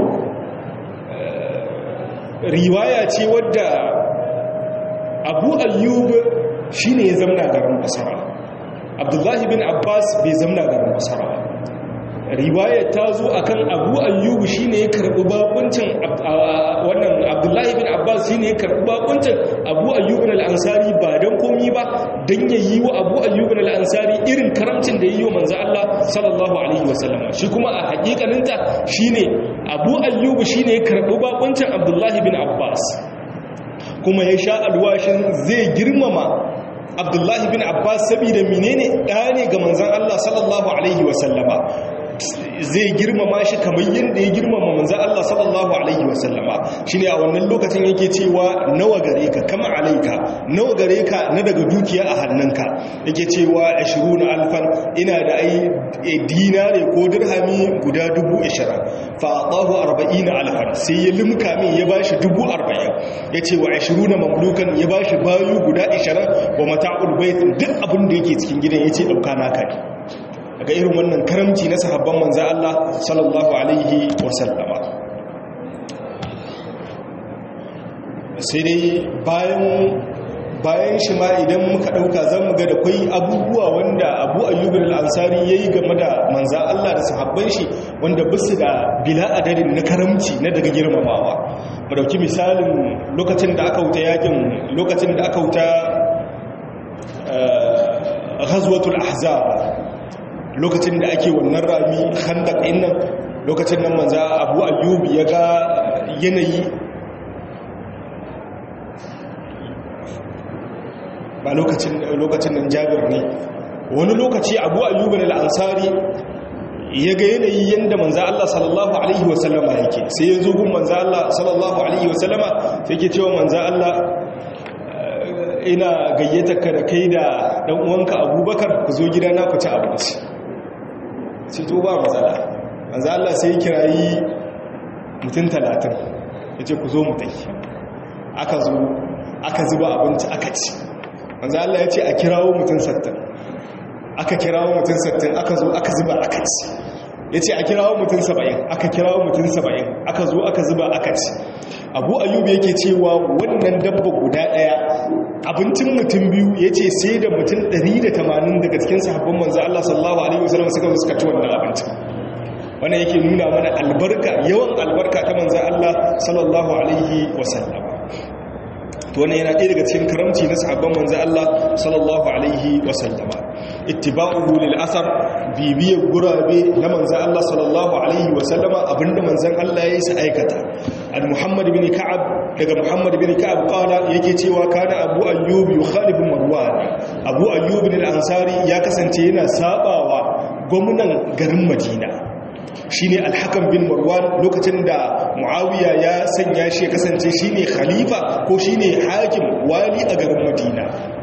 riwaya ce wadda abu ayyub shi ne ya zamna garin basara abdullahi bin abbas bai zamna garin basara riwaya ta zo akan abu ayyub shi ne ya karɓi bakuncin wannan abdullahi bin abbas shi ne ya karɓi bakuncin abu ayyub al'ansari ba don komi ba don ya yi wa abu ayyub al'ansari irin karamcin da ya yi wa manzo Allah sallallahu alaihi wasallam shi kuma a hakikaninta shi ne abu ayyub shi ne ya karɓi bakuncin abdullahi bin abbas kuma ya sha alwashin zai girmama abdullahi bin abbas saboda menene ɗaya ne ga manzan Allah sallallahu alaihi wasallama zai girmama shi kamar yadda ya girmama manzan Allah sallallahu alaihi wasallama shi ne a wannan lokacin yake cewa nawa gare ka kama alaika nawa gare ka na daga dukiya a hannunka yake cewa ashiru na alfan ina da ai dinare ko dirhami guda dubu ashirin fa'adahu arba'ina alfan sai ya limka min ya bashi dubu arba'in ya ce wa ashiru na mamlukan ya bashi bayu guda ashirin wa mata'ul bait duk abin da yake cikin gidan ya ce ɗauka naka ne daga irin wannan karamci na sahabban manza Allah sallallahu alaihi wasallama sai dai bayan bayan shi ma idan muka ɗauka zan mu ga da kwai abubuwa wanda abu ayyubin al'ansari ya yi game da manza Allah da sahabban shi wanda bisu da bila adadin na karamci na daga girmamawa mu dauki misalin lokacin da aka wuta yakin lokacin da aka wuta ghazwatul ahzab lokacin da ake wannan rami khandaq nan lokacin nan manza abu ayyub ya ga yanayi ba lokacin nan jabir ne wani lokaci abu ayyubin al'ansari ya ga yanayi yadda manza Allah sallallahu Alaihi wasallama yake sai ya zo gun manza Allah sallallahu Alaihi wasallama sai ke cewa manza Allah ina gayyata ka da kai da ɗan uwanka abubakar ku zo gidana ku ci abinci sai to ba matsala manza Allah sai ya kirayi mutum talatin ya ce ku zo mutai aka zo aka zuba abinci aka ci manzo Allah ya ce a kirawo mutum sattin aka kirawo mutum sattin aka zo aka zuba aka ci ya ce a kirawo mutum saba'in aka kirawo mutum saba'in aka zo aka zuba aka ci abu ayyubu yake cewa wannan dabba guda ɗaya abincin mutum biyu ya ce sai da mutum 180 daga cikin sahabban manzo Allah sallallahu alaihi wasallam suka zo suka ci wannan abincin wannan yake nuna mana albarka yawan albarka ta manzo Allah sallallahu alaihi wasallam to wannan yana ɗaya daga cikin karamci na sahabban manzo Allah sallallahu alaihi wasallama ittiba'uhu lil asar bibiyar gurabe na manzo Allah sallallahu alaihi wasallama abinda manzon Allah ya yi sa aikata al muhammad bin ka'ab daga muhammad bin ka'ab qala yake cewa kana abu ayyub yukhalifu marwan abu ayyub al-ansari ya kasance yana sabawa gwamnan garin madina shine alhakan bin marwan lokacin da muawiya ya sanya shi ya kasance shine khalifa ko shine hakim wali a garin madina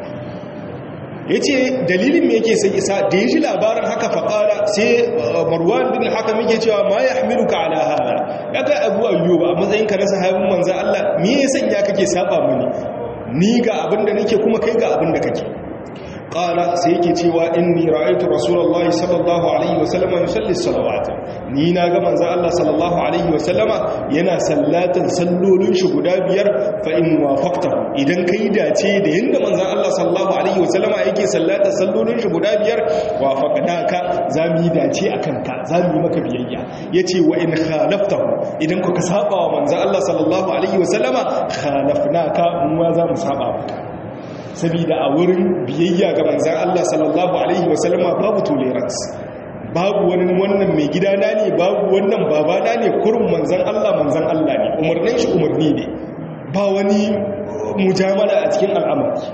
yace dalilin me yake sai isa da yaji labarin haka faqala sai marwan bin hakam yake cewa ma yahmiluka ala hada kaga abu ayyuba a matsayin ka na sahabin manzo Allah me ya sanya kake saba mini ni ga abinda nake kuma kai ga abinda kake qala sai yake cewa inni ra'aytu rasulullahi sallallahu alaihi wasallam yusalli salawat ni na ga manzo Allah sallallahu alaihi wasallama yana sallatan sallolin shi guda biyar fa in wafaqta idan kai dace da yanda manzo Allah sallallahu alaihi wasallama yake sallatan sallolin shi guda biyar wafaqnaka zamu yi dace akan ka zamu yi maka biyayya yace wa in khalaftahu idan kuka saba wa manzo Allah sallallahu alaihi wasallama khalafnaka mu ma za mu saba maka saboda a wurin biyayya ga manzan Allah sallallahu Alaihi wasallama babu tolerance babu wani wannan mai gidana ne babu wannan babana ne kurin manzan Allah manzan Allah ne umarnin shi umarni ne ba wani mujamala a cikin al'amari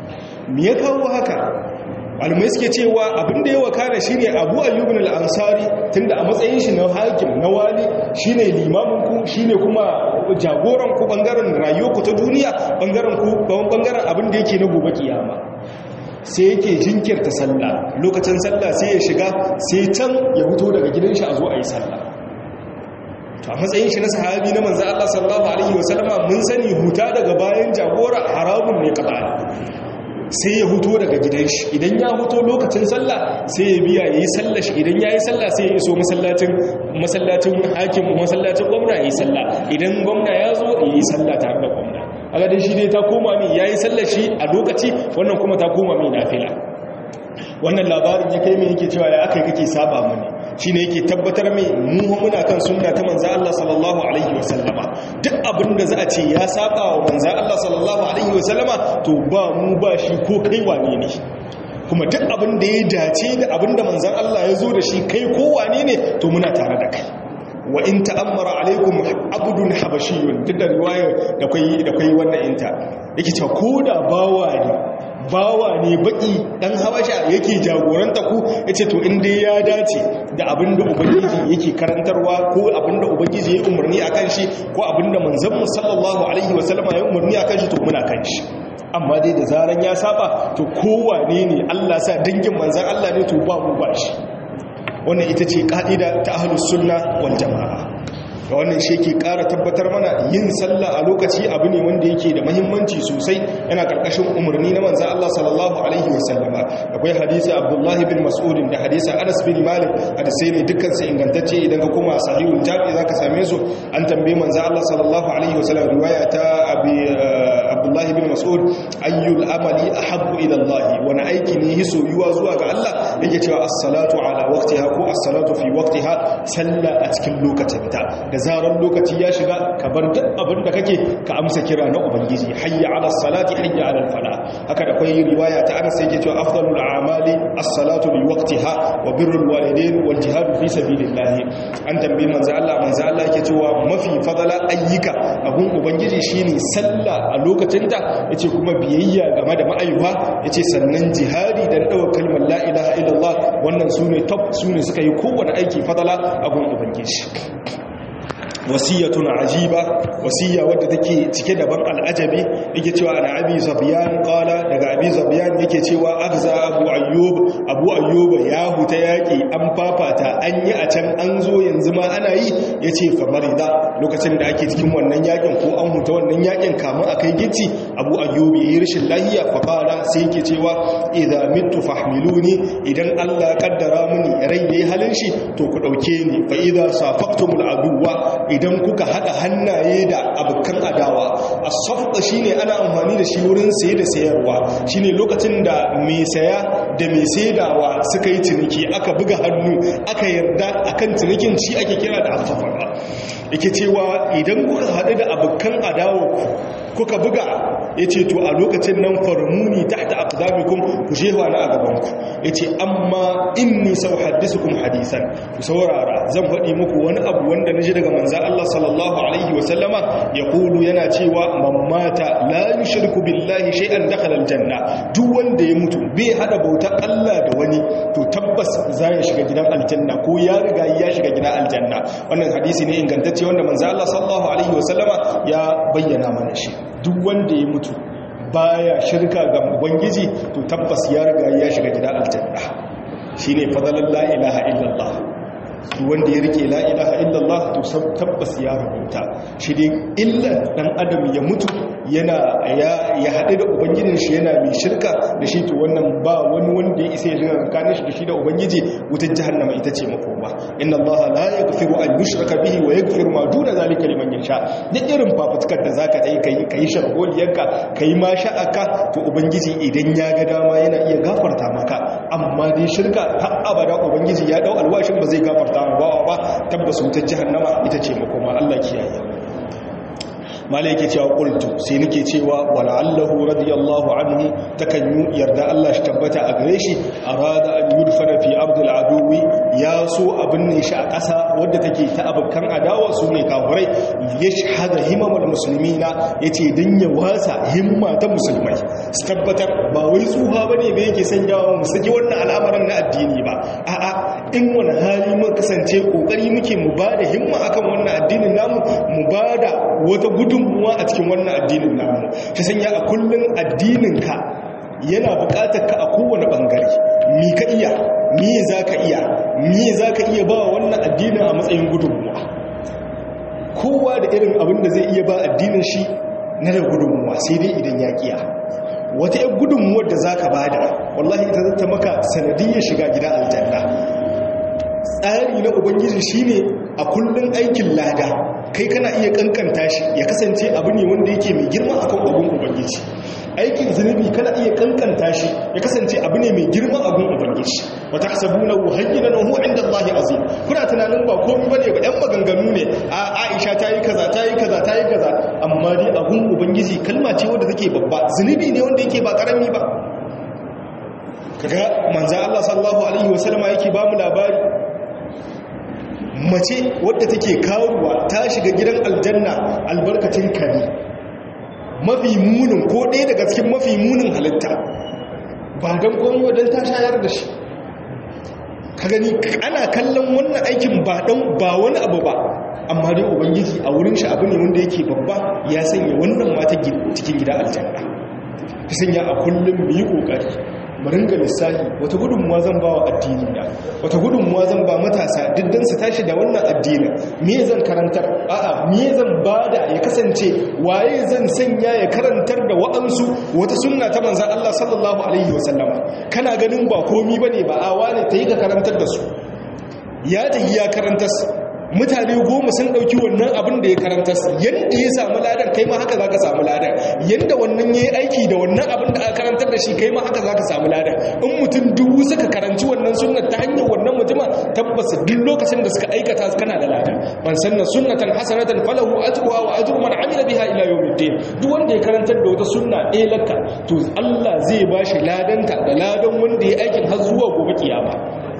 me ya kawo haka almai suke cewa abinda ya wakana shine abu ayyubin al'ansari tunda a matsayin shi na hakim na wali shine limaminku shine kuma jagoran ku bangaren rayuwarku ta duniya bangaren ku bangaren abinda yake na gobe kiyama sai yake jinkirta sallah lokacin sallah sai ya shiga sai can ya fito daga gidan shi a zo a yi sallah to a matsayin shi na sahabi na manzo Allah sallallahu alaihi wasallama mun sani huta daga bayan jagora haramun ne kaɗa sai ya huto daga gidan shi idan ya huto lokacin sallah sai ya biya yayi sallah shi idan yayi sallah sai ya iso masallacin masallacin hakim masallacin gwamna yayi sallah idan gwamna ya zo yayi sallah tare da gwamna aga dai shi dai ta koma min yayi sallah shi a lokaci wannan kuma ta koma min nafila wannan labarin ya kai mai yake cewa ya aka kake saba mani shi ne yake tabbatar mai mu muna kan sunna ta manza Allah sallallahu alaihi wasallama duk abin da za a ce ya saba wa manza Allah sallallahu alaihi wasallama to ba mu ba shi ko kai wane ne kuma duk abin da ya dace da abin da manzan Allah ya zo da shi kai ko wane ne to muna tare da kai wa in ta'ammara alaikum abdun habashiyun duk da riwayar da kai da kai wannan inta yake cewa ko da bawa ne bawa ne baki dan habasha yake jagoranta ku yace to in dai ya dace da abinda ubangiji yake karantarwa ko abinda ubangiji ya umarni akan shi ko abinda manzon mu sallallahu alaihi wasallama ya umarni akan shi to muna kan shi amma dai da zaran ya saba to kowane ne Allah sa dangin manzon Allah ne to ba mu ba shi wannan ita ce ka'ida ta ahlus sunna wal jamaa da wannan shi ke ƙara tabbatar mana yin sallah a lokaci abu ne wanda yake da mahimmanci sosai yana ƙarƙashin umarni na manzan Allah sallallahu alaihi wasallama akwai hadisi abdullahi bin mas'udin da hadisi anas bin malik hadisai ne dukkan su ingantacce idan ka koma sahihul jami zaka same su an tambaye manzan Allah sallallahu alaihi wasallam riwaya ta abi abdullahi bin mas'ud ayyul amali ahabbu ila Allah wani aiki ne yi soyuwa zuwa ga Allah yake cewa as-salatu ala waqtiha ko as-salatu fi waqtiha sallah a cikin lokacinta da zarar lokaci ya shiga ka bar duk abin da kake ka amsa kira na ubangiji hayya ala salati hayya ala fala haka da kai riwaya ta Anas yake cewa afdalul a'mali as-salatu li waqtiha wa birrul walidain wal jihad fi sabilillah an tambayi manzo Allah manzo Allah yake cewa mafi fadala ayyuka abun ubangiji shine sallah a lokacin ta yace kuma biyayya game da ma'ayuha yace sannan jihadi dan dawo kalmar la ilaha illallah wannan sune top sune suka yi kowanne aiki fadala abun ubangiji wasiyatun ajiba wasiya wadda take cike da ban al'ajabi yake cewa ana abi zabiyan qala daga abi zabiyan yake cewa agza abu ayyub abu ayyub ya huta yaki an fafata an yi a can an zo yanzu ma ana yi yace fa marida lokacin da ake cikin wannan yakin ko an huta wannan yakin kamun akai gici abu ayyub yayi rashin lahiya fa qala sai yake cewa idza mittu fahmiluni idan Allah kaddara mini rai yayi halin shi to ku dauke ni fa idza safaqtumul aduwa idan kuka haɗa hannaye da abokan adawa a safta shine ana amfani da shi wurin saye da sayarwa shine lokacin da mai saya da mai saidawa suka yi ciniki aka buga hannu aka yarda akan cinikin shi ake kira da asafara yake cewa idan kuka haɗu da abokan adawa kuka buga ya ce to a lokacin nan farmuni tahta aqdamikum ku shewa na a gabanku ya ce amma inni sau haddisukum hadisan ku saurara zan faɗi muku wani abu wanda na ji daga manza Allah sallallahu alaihi wasallama ya kulu yana cewa mamata la yushriku billahi shay'an dakhala aljanna duk wanda ya mutu bai hada bautar Allah da wani to tabbas za ya shiga gidan aljanna ko ya riga ya shiga gidan aljanna wannan hadisi ne ingantacce wanda manza Allah sallallahu alaihi wasallama ya bayyana mana shi duk wanda ya mutu baya shirka ga ubangiji to tabbas ya riga ya shiga gidan aljanna shine fadalan la ilaha illallah wanda ya rike la ilaha illallah to tabbas ya rubuta shi dai illa dan adam ya mutu yana ya haɗu da ubangijin shi yana mai shirka da shi to wannan ba wani wanda ya isa ya shiga tsakanin shi da shi da ubangiji wutar jahannama ita ce makoma inna allaha la yaghfiru an yushraka bihi wa yaghfiru ma duna zalika liman yasha duk irin fafutukar da zaka yi kai kai sharholiyarka kai ma sha'aka to ubangiji idan ya ga dama yana iya gafarta maka amma dai shirka har abada ubangiji ya dau alwashin ba zai gafarta ma bawa ba tabbas wutar jahannama ita ce makoma Allah kiyaye malai yake cewa qultu sai nake cewa wala'allahu radiyallahu anhu takan yarda Allah shi tabbata a gare shi arada an yudfana fi ardil aduwi ya so abin ne shi a ƙasa wadda take ta abukan adawa su ne kafirai yashhada himamul muslimina yace dan ya wasa himma ta musulmai su tabbatar ba wai tsuha bane ba yake sanyawa mu saki wannan al'amarin na addini ba a'a in wani hali mun kasance kokari muke mu bada himma akan wannan addinin namu mu bada wata gudu gudunmuwa a cikin wannan addinin namu ta sanya a kullum addininka yana bukatar ka a kowane bangare mi ka iya mi za ka iya mi za ka iya ba wannan addinin a matsayin gudunmuwa kowa da irin abin da zai iya ba addinin shi na da gudunmuwa sai dai idan ya kiya wata yan gudunmuwar da za ka bada wallahi ita zata maka sanadiyyar shiga gida aljanna tsari na ubangiji shine a kullum aikin lada kai kana iya kankanta shi ya kasance abu ne wanda yake mai girma akan abun ubangiji aikin zunubi kana iya kankanta shi ya kasance abu ne mai girma abun ubangiji wa tahsabuna hayyinan wa huwa inda Allahi azim kuna tunanin ba komai bane ba ɗan maganganu ne a Aisha ta yi kaza ta yi kaza ta yi kaza amma dai abun ubangiji kalma ce wanda take babba zunubi ne wanda yake ba karami ba kaga manzo Allah sallallahu alaihi wasallama yake ba mu labari mace wadda take kawowa ta shiga gidan aljanna albarkacin kare mafi munin ko ɗaya daga cikin mafi munin halitta ba don komi wadda ta shayar da shi ka gani ana kallon wannan aikin ba don ba wani abu ba amma dai ubangiji a wurin shi abu ne wanda yake babba ya sanya wannan mata cikin gida aljanna ta sanya a kullum mu yi ƙoƙari mu ringa lissafi wata gudunmuwa zan ba wa addini na wata gudunmuwa zan ba matasa diddan su tashi da wannan addinin me zan karantar a'a me zan bada ya kasance waye zan sanya ya karantar da wa'ansu wata sunna ta manzon Allah sallallahu alaihi wasallama kana ganin ba komi bane ba a wane tayi ka karantar da su ya tayi ya karantar mutane goma sun ɗauki wannan abin da ya karanta yadda ya samu ladan kai ma haka za ka samu ladan yadda wannan ya yi aiki da wannan abin da aka karantar da shi kai ma haka za ka samu ladan in mutum dubu suka karanci wannan sunnar ta hanyar wannan mutuma tabbas duk lokacin da suka aikata kana da ladan man sanna sunnatan hasanatan falahu ajruha wa ajru man amila biha ila yawmiddin duk wanda ya karantar da wata sunna ɗaya lakka to Allah zai bashi ladanta da ladan wanda ya aikin har zuwa gobe kiyama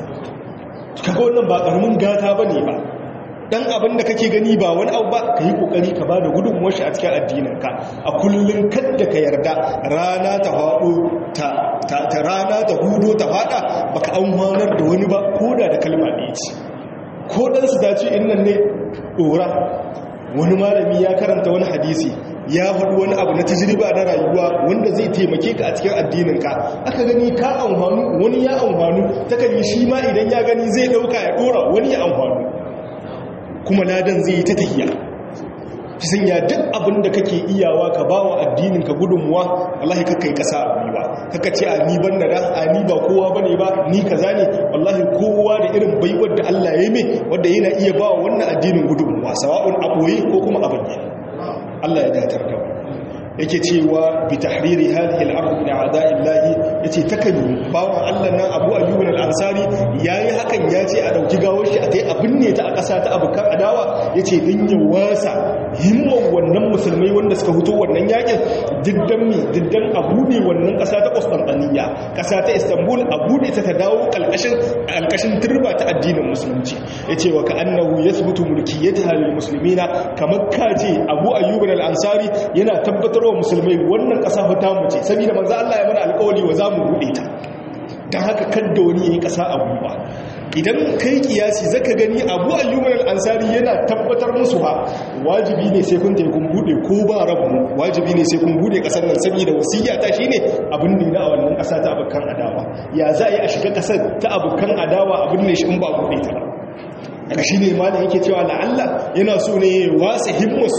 kaga wannan ba karamin gata bane ba dan abin da kake gani ba wani abu ba ka yi kokari ka bada gudunmuwar shi a cikin addininka a kullun kadda ka yarda rana ta haɗo ta rana ta hudo ta faɗa baka an wanar da wani ba ko da da kalma ɗaya ce ko dan su dace innan ne ɗora wani malami ya karanta wani hadisi ya faɗi wani abu na tajriba na rayuwa wanda zai taimake ka a cikin addininka aka gani ka amfanu wani ya amfanu takan yi shi ma idan ya gani zai ɗauka ya ɗora wani ya amfanu kuma ladan zai yi ta tahiya ki sanya duk abin da kake iyawa ka ba wa addininka gudunmuwa wallahi kakka yi ƙasa a gwiwa kakka ce a ni ban da da a ni ba kowa ba ne ba ni kaza ne wallahi kowa da irin baiwar da Allah ya yi mai wadda yana iya ba wa wannan addinin gudunmuwa sawa'un a ɓoye ko kuma a bayyana Allah ya datar da yake cewa bi tahriri hadhihi al-ard min a'da'illahi yace takan bawan Allah nan Abu Ayyub al-Ansari yayi hakan yace a dauki gawar shi a tai a binne ta a ƙasa ta abukan adawa yace din ya wasa himman wannan musulmai wanda suka fito wannan yakin diddan mi diddan abu ne wannan ƙasa ta Constantinople ƙasa ta Istanbul abu ne ta ta dawo kalkashin kalkashin turba ta addinin musulunci yace wa ka'annahu yathbutu mulkiyataha lil muslimina kamar kace Abu Ayyub al-Ansari yana tabbatar wa musulmai wannan ƙasa fita mu ce saboda manzo Allah ya mana alƙawari wa zamu bude ta dan haka kadda wani yayi ƙasa a gumba idan kai kiyasi zaka gani Abu Ayyub al-Ansari yana tabbatar musu ha wajibi ne sai kun tayi kun bude ko ba rabu wajibi ne sai kun bude ƙasar nan saboda wasiyya ta shine abin ne na wannan ƙasa ta abukan adawa ya za a yi a shiga ƙasar ta abukan adawa abin ne shi in ba bude ta ba daga shi ne malam yake cewa la'alla yana so ne ya wasa himmarsu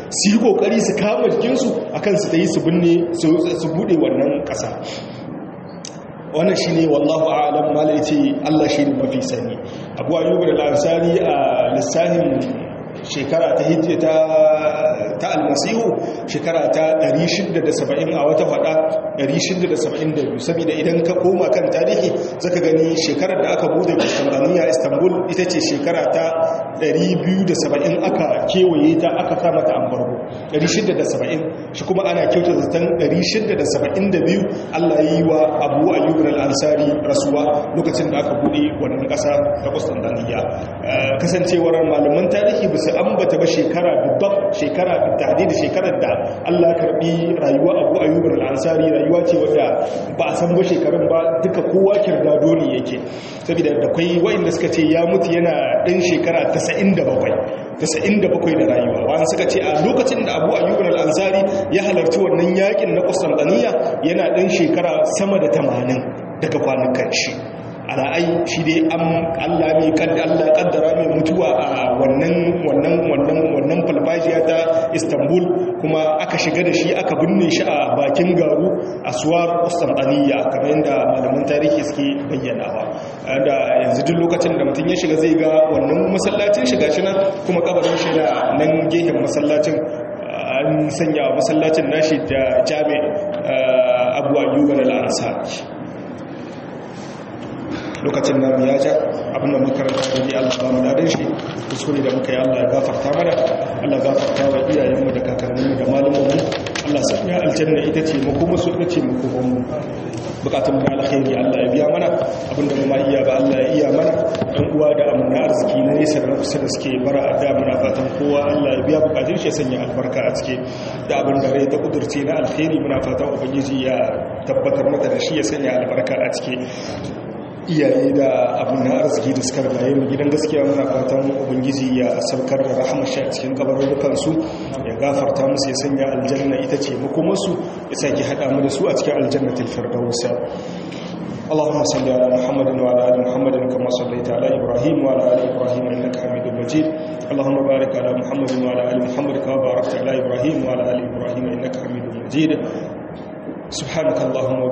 su yi kokari su kama jikinsu akan su tayi su binne su bude wannan ƙasa wannan shi ne wallahu a'alam mala ya ce Allah shi ne mafi sani abu ayyubu da lansari a lissahin shekara ta hijji ta almasihu shekara ta 670 a wata fada 672 saboda idan ka koma kan tarihi zaka gani shekarar da aka bude Constantinople Istanbul ita ce shekara ta 270 aka kewaye ta aka kama ta ambargo 670 shi kuma ana kyauta zaton 672 Allah yi wa Abu Ayyub al-Ansari rasuwa lokacin da aka bude wannan kasa ta Constantinople kasancewar malaman tarihi ba su ambata ba shekara dubban shekara da da shekarar da Allah karbi rayuwa Abu Ayyub al-Ansari rayuwa ce wadda ba a san ba shekarun ba duka kowa kirdado ne yake saboda da kai wa'inda suka ce ya mutu yana ɗan shekara 97 97 da rayuwa wani suka ce a lokacin da Abu Ayyub al-Ansari ya halarci wannan yakin na Constantinople yana ɗan shekara sama da 80 daga kwanukan shi ala'ai shi dai an Allah ne Allah kaddara mai mutuwa a wannan wannan wannan wannan falfajiya ta Istanbul kuma aka shiga da shi aka binne shi a bakin garu a suwar Constantinople kamar yadda malaman tarihi suke bayyanawa da yanzu duk lokacin da mutum ya shiga zai ga wannan masallacin shiga shi nan kuma kabarin shi da nan gehen masallacin an sanya masallacin nashi da jami abu ayyuba da al'ansari lokacin namu ya ja abinda makaranta da ne Allah ba mu dadin shi kuskure da muka yi Allah ya gafarta mana Allah ya gafarta wa iyayenmu da kakanninmu da malumanmu Allah sa ya aljanna ita ce mu kuma su ita ce mu kuma mu bukatun mu alkhairi Allah ya biya mana abinda mu ma iya ba Allah ya iya mana dan uwa da amana arziki na nesa da kusa da suke bara a da muna fatan kowa Allah ya biya bukatun shi ya sanya albarka a cike da abin da rai ta kudurce na alkhairi muna fatan ubangiji ya tabbatar mata da shi ya sanya albarka a cike iyaye da abin na arziki da suka rayu mu gidan gaskiya muna fatan ubangiji ya saukar da rahama shi a cikin kabarurukan su ya gafarta musu ya sanya aljanna ita ce makomarsu ya sake hada mu da su a cikin aljannatul firdaus اللهم صل على محمد وعلى ال محمد كما صليت على ابراهيم وعلى ال ابراهيم انك حميد مجيد اللهم بارك على محمد وعلى ال محمد كما باركت على ابراهيم وعلى ال ابراهيم انك حميد مجيد سبحانك اللهم